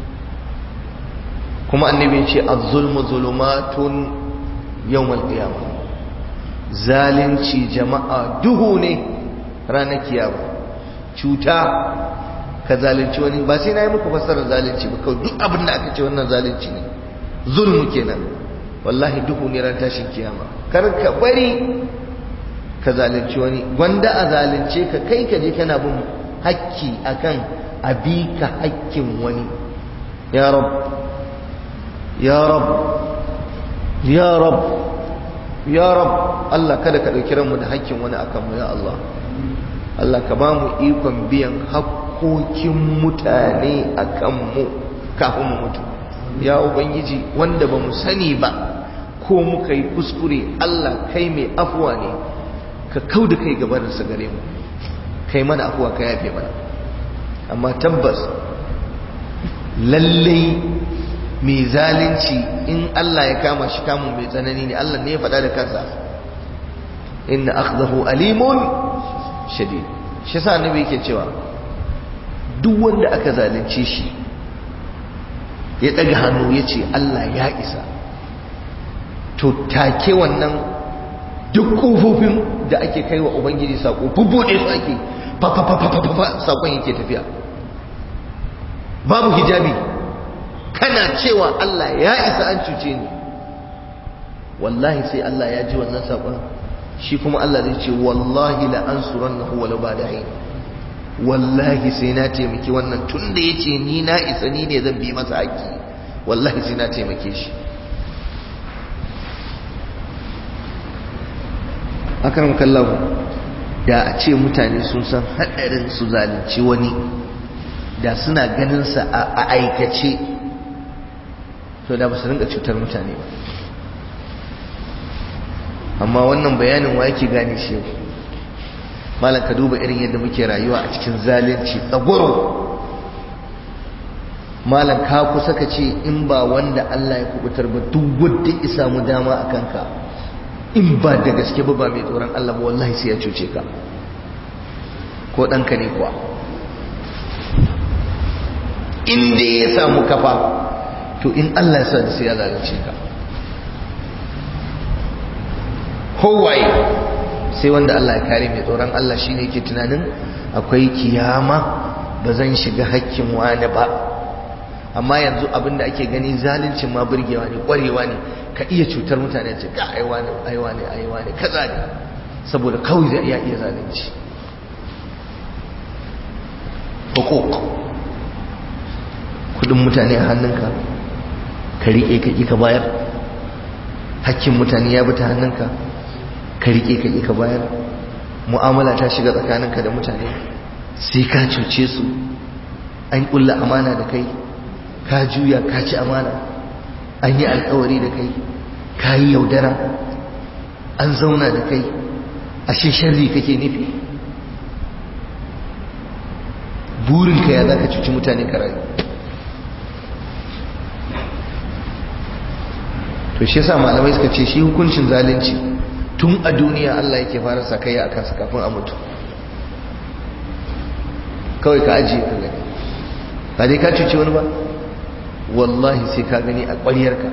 kuma annabi ya ce az-zulmu zulumatun yawmal qiyamah zalunci jama'a duhu ne ranar kiyama cuta ka zalunci wani ba sai na yi muku fassarar zalunci ba kawai duk abin da aka ce wannan zalunci ne zulmu kenan wallahi duhu ne ran tashin kiyama kar ka bari ka zalunci wani gwanda a zalunce ka kai ka je kana bin hakki akan abika hakkin wani ya rab ya rab ya rab ya rab Allah kada ka dauki ranmu da hakkin wani akan mu ya Allah Allah ka ba mu ikon biyan hakkokin mutane akan mu kafin mu mutu ya ubangiji wanda ba mu sani ba ko muka yi kuskure Allah kai mai afuwa ne ka kau da kai gabaninsa gare mu kai mana afuwa ka yafe mana amma tabbas lallai mai zalunci in Allah ya kama shi kamun mai tsanani ne Allah ne ya faɗa da kansa inna akhdahu alimun shadid shi yasa annabi yake cewa duk wanda aka zalunce shi ya daga hannu ya ce Allah ya isa to take wannan duk kofofin da ake kai wa ubangiji sako bubbuɗe su ake fafafafafafa sakon yake tafiya babu hijabi kana cewa Allah ya isa an cuce ni wallahi sai Allah ya ji wannan sakon shi kuma Allah zai ce wallahi la ansurannahu walau ba'da hin wallahi sai na taimaki wannan tunda yace ni na isa ni ne zan bi masa haƙi wallahi sai na taimake shi akaram kallahu da a ce mutane sun san haɗarin su zalunci wani da suna ganin sa a aikace to da ba su rinka cutar mutane ba amma wannan bayanin wa yake gane shi yau malam ka duba irin yadda muke rayuwa a cikin zalunci tsagwaro malam ka kusa ka ce in ba wanda Allah ya kubutar ba duk wanda ya samu dama a kanka in ba da gaske ba ba mai tsoron Allah ba wallahi sai ya cuce ka ko ɗanka ne kuwa in dai ya samu kafa to in Allah ya sa da sai ya zalunce ka kowaye sai wanda Allah ya kare mai tsoron Allah shine yake tunanin akwai kiyama ba zan shiga hakkin wani ba amma yanzu abinda ake gani zaluncin ma burgewa ne kwarewa ne ka iya cutar mutane ce ka aiwa ne aiwa ne aiwa ne kaza ne saboda kawai zai iya iya zalunci hukuk kudin mutane a hannunka ka riƙe ka ƙi ka bayar hakkin mutane ya bi ta hannunka ka riƙe ka ƙi ka bayar mu'amala ta shiga tsakaninka da mutane sai ka cuce su an ƙulla amana da kai ka juya ka ci amana an yi alkawari da kai ka yi yaudara an zauna da kai ashe sharri kake nufi burinka ya za ka cuci mutane ka rayu to shi yasa malamai suka ce shi hukuncin zalunci tun a duniya Allah yake fara sakayya akan sa kafin a mutu kawai ka ajiye ka gani ba dai ka cuce wani ba wallahi sai ka gani a ƙwaryarka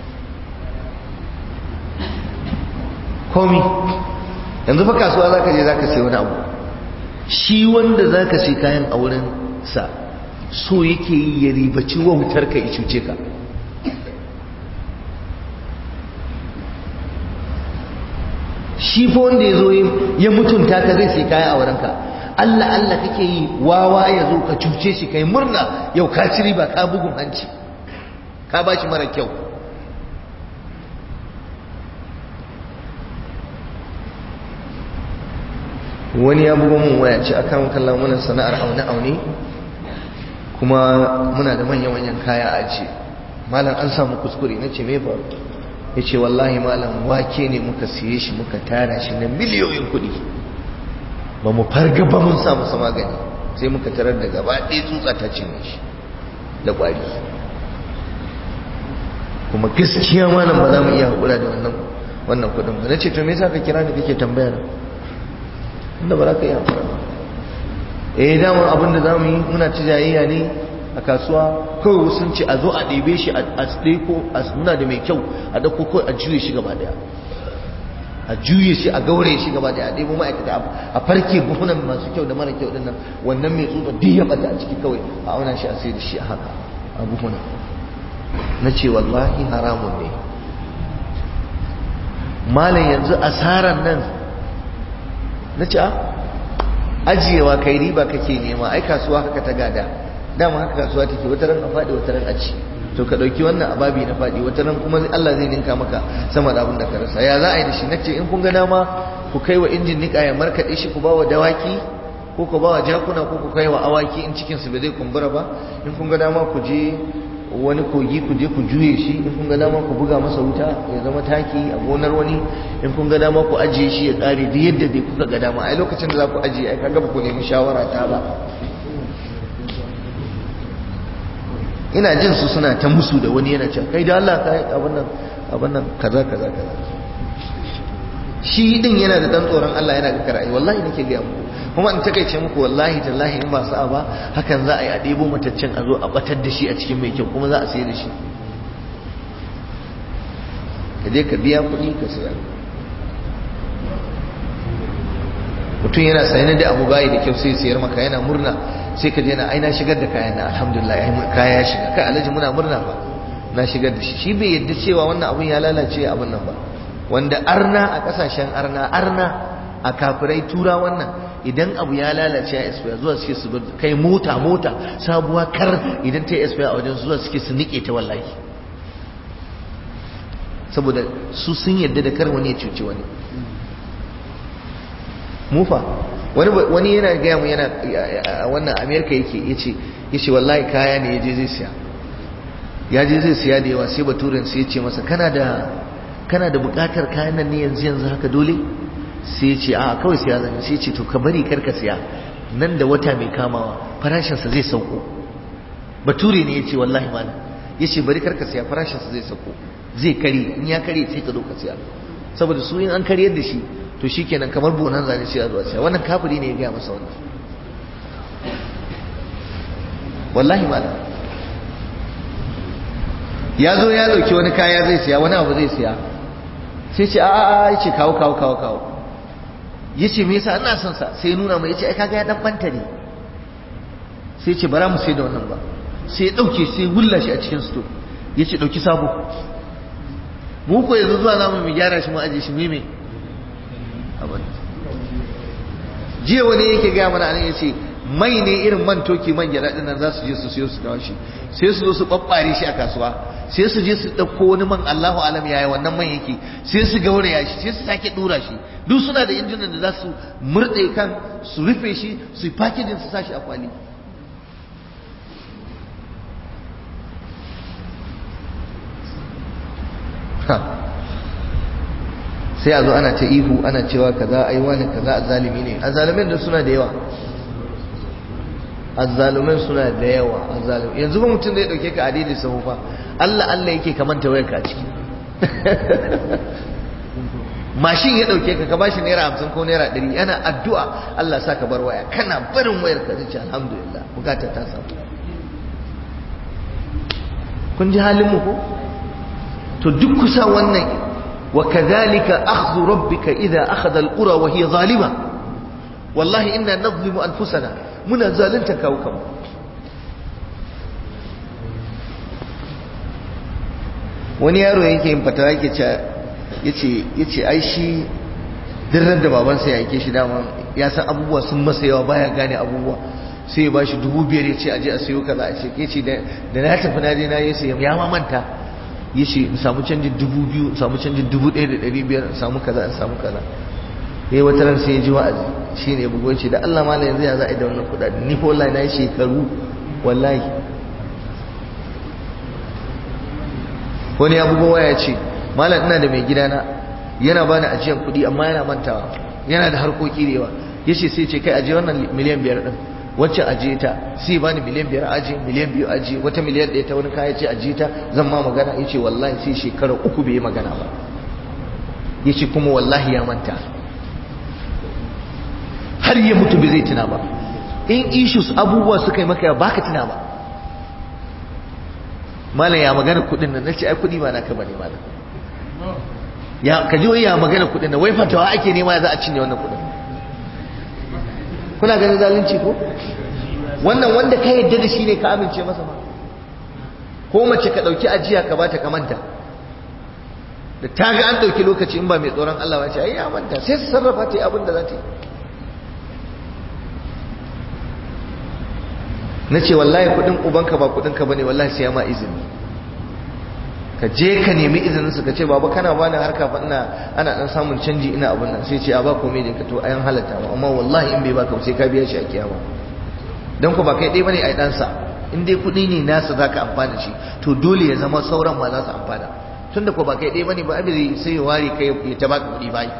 komi yanzu fa kasuwa za ka je za ka sai wani abu shi wanda za ka sai kayan a wurin sa so yake yi ya ribaci wautar ka ya cuce ka shi fa wanda ya zo ya mutunta ka zai sai kaya a wurinka Allah Allah kake yi wawa ya zo ka cuce shi kai murna yau ka ci riba ka bugun hanci ka ba shi mara kyau wani ya bugo mun waya ce akan kallon muna sana'ar aune-aune kuma muna da manyan-manyan kaya a ce malam an samu kuskure na ce me faru ya ce wallahi malam wake ne muka siye shi muka tara shi na miliyoyin kuɗi ba mu farga ba mun sa masa magani sai muka tarar da gaba ɗaya tsutsa ta cinye shi da ƙwari kuma gaskiya malam ba za mu iya haƙura da wannan wannan kuɗin ba na ce to me yasa ka kira ni kake tambaya na inda ba za ka iya haƙura ba eh damar abin da za mu yi muna ci jayayya ne a kasuwa kawai sun ce a zo a ɗebe shi a ɗeko muna da mai kyau a ɗauko kawai a juye shi gaba ɗaya a juye shi a gaure shi gaba ɗaya a ɗebo ma'aikata a farke buhunan masu kyau da mara kyau ɗin nan wannan mai tsutsa duk ya ɓata a ciki kawai a auna shi a sai da shi a haka a buhunan na ce wallahi haramun ne malam yanzu asaran nan na ce a ajiyewa kai riba kake nema ai kasuwa haka ta gada dama haka kasuwa take wata ran a faɗi wata ran a ci to ka ɗauki wannan ababi na faɗi wata ran kuma Allah zai ninka maka sama da abin da ka rasa ya za a yi da shi nace in kun ga dama ku kai wa injin niƙa ya markaɗe shi ku ba wa dawaki ko ku ba wa jakuna ko ku kai wa awaki in cikin su bai zai kumbura ba in kun ga dama ku je wani kogi ku je ku juye shi in kun ga dama ku buga masa wuta ya zama taki a gonar wani in kun ga dama ku ajiye shi ya tsare duk yadda dai kuka ga dama ai lokacin da za ku ajiye ai kaga ba ku nemi shawara ta ba ina jin su suna ta musu da wani yana cewa kai da Allah kai abin nan abin nan kaza kaza kaza shi din yana da dan tsoron Allah yana ga karai wallahi nake ga muku kuma in takeice muku wallahi tallahi in ba sa'a ba hakan za a yi a ɗebo mataccen a zo a batar da shi a cikin mai kyau kuma za a sayar da shi ka je ka biya kuɗi ka saya mutum yana sayar da abu bayi da kyau sai sayar maka yana murna sai ka je na ai na shigar da kayan na alhamdulillah ai kaya ya shiga kai alhaji muna murna ba na shigar da shi shi bai yadda cewa wannan abun ya lalace abun nan ba wanda arna a kasashen arna arna a kafirai tura wannan idan abu ya lalace a expire zuwa suke su kai mota mota sabuwa kar idan ta yi expire a wajen zuwa suke su nike ta wallahi saboda su sun yadda da kar wani ya cuci wani mufa wani wani yana gaya mu yana a wannan amerika yake yace yace wallahi kaya ne yaje zai siya ya je zai siya da yawa sai baturen sai ya ce masa kana da kana da bukatar kayan nan ne yanzu yanzu haka dole sai ya ce a kawai siya zan sai ya ce to ka bari karka siya nan da wata mai kamawa farashinsa zai sauko bature ne ya ce wallahi malam ya ce bari karka siya farashinsa zai sauko zai kare in ya kare sai ka zo ka siya saboda su in an karyar da shi to shikenan kamar bonan zane sai a zuwa siya wannan kafiri ne ya gaya masa wannan wallahi malam ya zo ya dauki wani kaya zai siya wani abu zai siya sai ce a'a ya ce kawo kawo kawo kawo ya ce me yasa ina son sa sai ya nuna mai ya ce ai kaga ya dan banta ne sai ce bara mu sai da wannan ba sai ya dauke sai wulla shi a cikin sto ya ce dauki sabo mu ko yanzu zuwa zamu mu gyara shi mu aje shi mu me abin jiya wani yake gaya mana anan yace mai ne irin man toki man gyada din nan za su je su siyo su kawo shi sai su zo su babbare shi a kasuwa sai su je su dauko wani man Allahu alam yaya wannan man yake sai su gauraya shi sai su sake dura shi duk suna da injinan da za su murde kan su rufe shi su packaging su sashi a kwali sai a zo ana ta ihu ana cewa kaza ai wani kaza azzalimi ne azzalimin da suna da yawa azzalumin suna da yawa azzalumin yanzu ba mutum zai dauke ka a daidai sahu fa Allah Allah yake ka manta wayar ka a ciki mashin ya dauke ka ka bashi naira hamsin ko naira ɗari yana addu'a Allah sa ka bar waya kana barin wayar ka zai ce alhamdulillah bukatar ta samu kun ji halin mu ko to duk kusa wannan وكذلك أخذ ربك إذا أخذ القرى وهي ظالمة والله إنا نظلم أنفسنا منا زالنتك وكم wani yaro yake yin fatawa yake ce yace yace ai shi dirran da babansa ya yake shi dama ya san abubuwa sun masa yawa baya gane abubuwa sai ya bashi dubu biyar ya ce aje a sayo kaza a ce yace da na tafi na je na yi sai ya ma manta yace in samu canjin dubu biyu in samu canjin dubu ɗaya da ɗari biyar in samu kaza in samu kaza yayi wata ran sai ya ji wa'azi shine ya bugo ce da Allah malam yanzu ya za a yi da wannan kuɗaɗe ni ko wallahi na yi shekaru wallahi wani ya bugo waya ce malam ina da mai gidana yana bani ajiyan kuɗi amma yana mantawa yana da harkoki da yawa yace sai ce kai aje wannan miliyan biyar din wacce ajiye ta sai bani miliyan biyar aji miliyan biyu aji wata miliyan ɗaya ta wani kaya ce ajiye ta zan ma magana ya ce wallahi sai shekara uku bai yi magana ba ya ce kuma wallahi ya manta har ya mutu bai zai tuna ba in issues abubuwa suka yi maka ba ka tuna ba malam ya magana kuɗin nan nace ai kuɗi ba naka bane malam ya ka ji wai ya magana kuɗin nan wai fatawa ake nema za a cinye wannan kuɗin kuna ganin zalunci ko wannan wanda ka yadda da shi ne ka amince masa ba ko mace ka ɗauki ajiya ka bata ka manta da ta ga an ɗauki lokaci in ba mai tsoron Allah ba ce ai ya manta sai su sarrafa ta yi abin da za ta yi na ce wallahi kuɗin ubanka ba kuɗinka ba ne wallahi sai ya ma izini ka je ka nemi izinin su ka ce baba kana bani harka fa ina ana dan samun canji ina abun nan sai ce a ba komai da ka to ayan halatta ba amma wallahi in bai baka sai ka biya shi a kiyama dan ko ba kai dai bane ai dan sa in dai kudi ne nasa zaka amfana shi to dole ya zama sauran ma za su amfana tunda ko ba kai dai bane ba abin sai ya ware kai ya ta baka kudi bai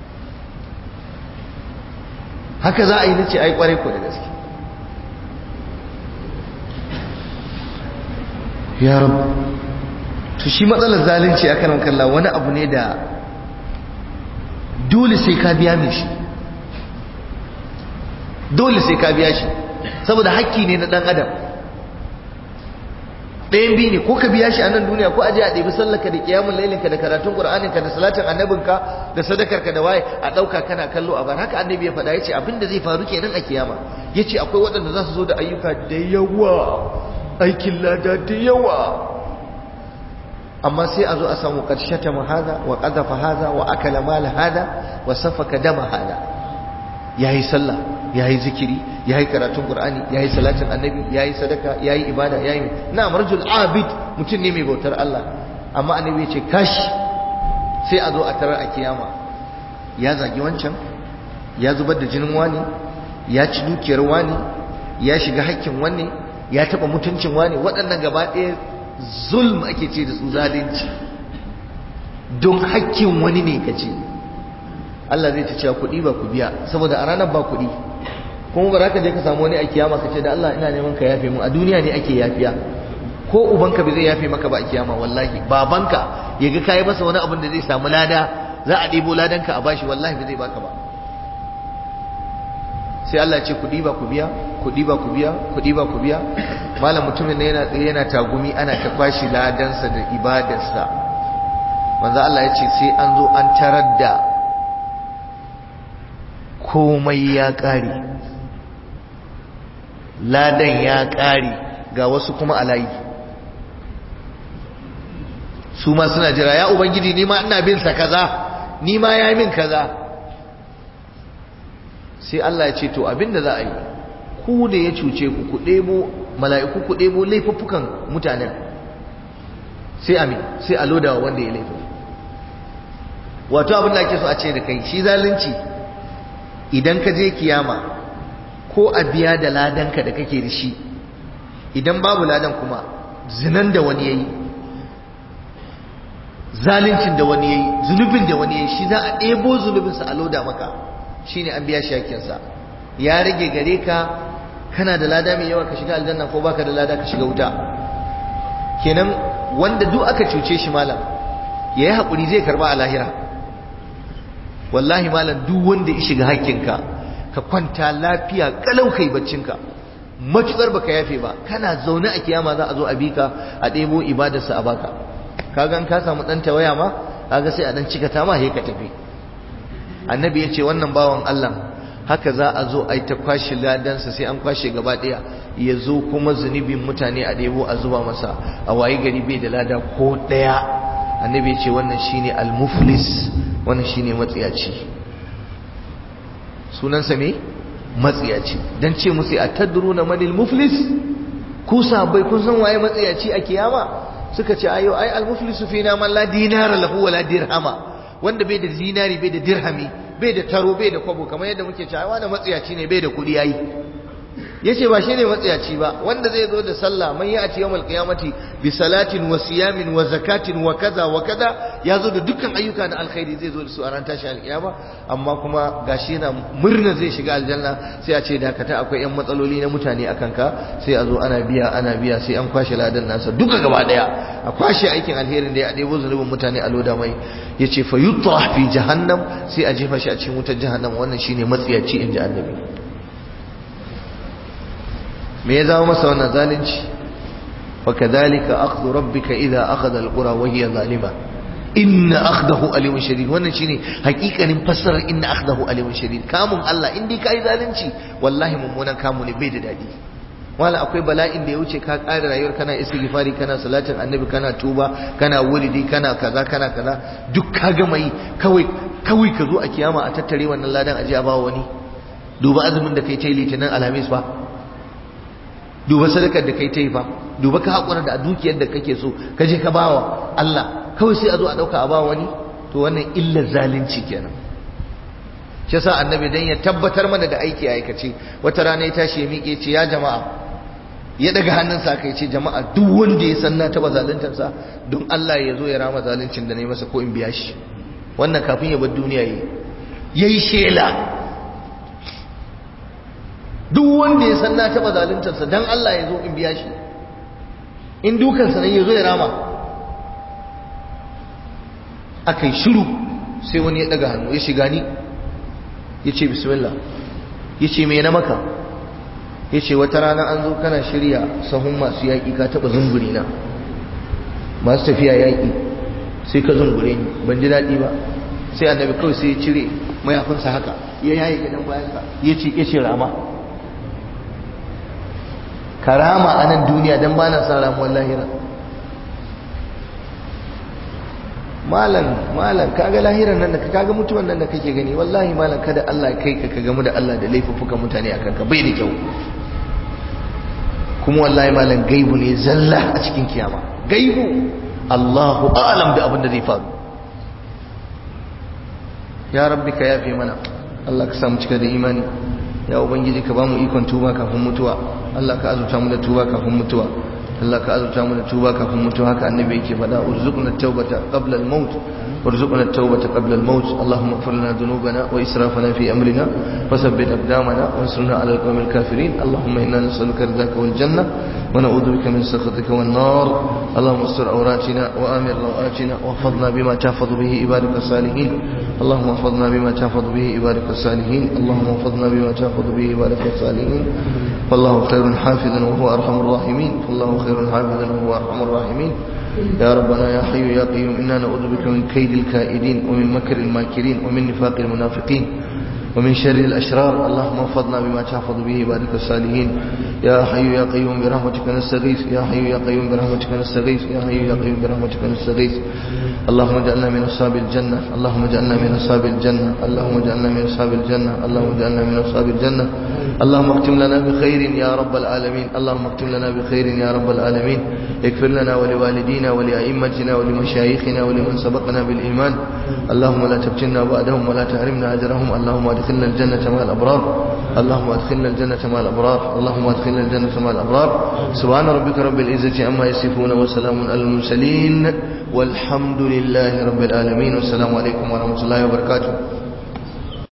haka za a yi nace ai kware ko da gaske ya rabu to shi matsalar zalunci akan kalla wani abu ne da dole sai ka biya mai shi dole sai ka biya shi saboda hakki ne na dan adam ɗayan biyu ne ko ka biya shi a nan duniya ko aje a ɗebi sallaka da kiyamun lailinka da karatun ƙur'aninka da salatin annabinka da sadakarka da waye a ɗauka kana kallo a bar haka annabi ya faɗa ya ce abin da zai faru kenan a kiyama ya ce akwai waɗanda za su zo da ayyuka da yawa aikin lada da yawa amma sai a zo a samu ƙarshata ma haza wa ƙazafa haza wa akala mala hada wa safaka dama hada ya yi sallah ya yi zikiri ya yi karatun ƙur'ani ya yi salatin annabi ya yi sadaka ya yi ibada ya yi na marjul abid mutum ne mai bautar Allah amma annabi ya ce kashi sai a zo a tarar a kiyama ya zagi wancan ya zubar da jinin wani ya ci dukiyar wani ya shiga hakkin wani ya taɓa mutuncin wani waɗannan gaba ɗaya zulm ake ce da su zalunci don hakkin wani ne ka ce Allah zai ta cewa kuɗi ba ku biya saboda a ranar ba kuɗi kuma ba za ka je ka samu wani a kiyama ka ce da Allah ina neman ka yafe mu a duniya ne ake yafiya ko ubanka bai zai yafe maka ba a kiyama wallahi babanka ya ga kayi masa wani abin da zai samu lada za a ɗebo ladanka a bashi wallahi bai zai baka ba sai Allah ce kuɗi ba ku biya kuɗi ba ku biya kuɗi ba ku biya malam mutumin ne yana tsaye yana tagumi ana ta kwashi ladansa da ibadarsa manzo Allah ya ce sai an zo an tarar da komai ya ƙare ladan ya ƙare ga wasu kuma alayi su ma suna jira ya ubangiji ni ma ina bin sa kaza ni ma ya min kaza sai Allah ya ce to abinda za a yi ku da ya cuce ku ku ɗebo mala'iku ku ɗebo laifuffukan mutanen sai amin sai a lodawa wanda ya laifin wato abin da ake so a ce da kai shi zalunci idan ka je kiyama ko a biya da ladanka da kake da shi idan babu ladan kuma zinan da wani yayi zaluncin da wani yayi zunubin da wani yayi shi za a ɗebo zunubinsa a loda maka shine an biya shi hakkinsa ya rage gare ka kana da lada mai yawa ka shiga aljanna ko baka da lada ka shiga wuta kenan wanda duk aka cuce shi malam yayi hakuri zai karba a lahira wallahi malam duk wanda ya shiga hakkinka ka kwanta lafiya kalau kai baccinka matukar baka yafe ba kana zaune a kiyama za a zo a bika a ɗebo ibadarsa a baka kaga ka samu dan tawaya ma kaga sai a dan cika ta ma he ka tafi annabi ya ce wannan bawan Allah haka za a zo a yi ta kwashe ladansa sai an kwashe gaba ɗaya ya zo kuma zunubin mutane a ɗebo a zuba masa a wayi gari bai da lada ko ɗaya annabi ya ce wannan shine al-muflis wannan shine matsiyaci sunansa me matsiyaci dan ce musu a tadruna manil muflis ku sahabbai kun san waye matsiyaci a kiyama suka ce ayo ai al-muflisu fina man la dinara lahu wala dirhama wanda bai da zinari bai da dirhami bai da taro bai da kwabo kamar yadda muke cewa wani matsiyaci ne bai da kudi yayi yace ba shine matsiyaci ba wanda zai zo da sallah man ya'ti yawmal qiyamati bi salatin wa siyamin wa zakatin wa kaza wa kaza ya zo da dukkan ayyuka na alkhairi zai zo da su a ran tashi alkiyama amma kuma gashi yana murna zai shiga aljanna sai a ce dakata akwai yan matsaloli na mutane akan ka sai a zo ana biya ana biya sai an kwashe ladan nasa duka gaba daya a kwashe aikin alherin da ya debo zunubin mutane a loda mai yace fa yutrah fi jahannam sai a jefa shi a cikin wutar jahannam wannan shine matsiyaci inji annabi me ya zama masa wannan zalunci wa kadhalika akhdhu rabbika idha akhadha alqura wa hiya zalima inna akhdahu alimun shadid wannan shine hakikanin fassarar inna akhdahu alimun shadid kamun Allah in dai kai zalunci wallahi mummunan kamu ne bai da dadi wala akwai bala'in da ya wuce ka ƙara rayuwar kana istighfari kana salatin annabi kana tuba kana wuridi kana kaza kana kaza duk ka gama yi kawai kawai ka zo a kiyama a tattare wannan ladan aje a bawa wani duba azumin da kai ta yi litinin alhamis fa duba sadakar da kai ta yi fa duba ka haƙura da dukiyar da kake so ka je ka bawa Allah kawai sai a zo a ɗauka a bawa wani to wannan illar zalunci kenan shi yasa annabi dan ya tabbatar mana da aiki aikace wata rana ya tashi ya miƙe ce ya jama'a ya daga hannunsa kai ce jama'a duk wanda ya san na taɓa zaluntarsa don Allah ya zo ya rama zaluncin da na yi masa ko in biya shi wannan kafin ya bar duniya yi yayi shela duk wanda ya san na taɓa zaluntarsa don Allah ya zo in biya shi in dukansa ne ya zo ya rama aka yi shiru sai wani ya daga hannu ya shiga ni ya ce bismillah ya ce mai na maka ya ce wata rana an zo kana shirya sahun masu yaƙi ka taɓa zunguri na masu tafiya yaƙi sai ka zungure ni ban ji daɗi ba sai annabi kawai sai ya cire mayafinsa haka ya yayi gidan bayansa ya ce ya ce rama ka rama a nan duniya don ba na sa ramuwar lahira malam malam kaga lahiran nan da kaga mutuwan nan da kake gani wallahi malam kada Allah kai ka ka gamu da Allah da laifuffukan mutane akan ka bai da kyau kuma wallahi malam gaibu ne zalla a cikin kiyama gaibu Allahu a'lam da abin da zai faru ya rabbi ka yafe mana Allah ka samu cika da imani ya ubangiji ka bamu ikon tuba kafin mutuwa Allah ka azurta mu da tuba kafin mutuwa Allah ka azurta mu da tuba kafin mutuwa haka annabi yake faɗa urzuqna tawbata qabla al-maut urzuqna tawbata qabla al-maut Allahumma ighfir lana dhunubana wa israfana fi amrina wa thabbit aqdamana wansurna 'ala al-qawmi al-kafirin Allahumma inna nas'aluka ridaka wal janna wa na'udhu bika min sakhatika wan nar Allahumma astur awratina wa amir rawatina wa fadna bima tahfazu bihi ibadaka salihin اللهم احفظنا بما تحفظ به عبادك الصالحين اللهم احفظنا بما تحفظ به عبادك الصالحين والله خير حافظا وهو ارحم الراحمين والله خير حافظا وهو ارحم الراحمين يا ربنا يا حي يا قيوم انا نعوذ بك من كيد الكائدين ومن مكر الماكرين ومن نفاق المنافقين ومن شر الأشرار اللهم احفظنا بما تحفظ به عبادك الصالحين يا حي يا قيوم برحمتك نستغيث يا حي يا قيوم برحمتك نستغيث يا حي يا قيوم برحمتك نستغيث اللهم اجعلنا من أصحاب الجنة اللهم اجعلنا من أصحاب الجنة اللهم اجعلنا من أصحاب الجنة اللهم اجعلنا من أصحاب الجنة اللهم اختم لنا بخير يا رب العالمين اللهم اختم لنا بخير يا رب العالمين اغفر لنا ولوالدينا ولأئمتنا ولمشايخنا ولمن سبقنا بالإيمان اللهم لا تفتنا بعدهم ولا تحرمنا أجرهم اللهم ادخلنا الجنة مع الأبرار اللهم ادخلنا الجنة مع الأبرار اللهم ادخلنا الجنة مع الأبرار سبحان ربك رب العزة عما يصفون وسلام على المرسلين والحمد لله رب العالمين والسلام عليكم ورحمة الله وبركاته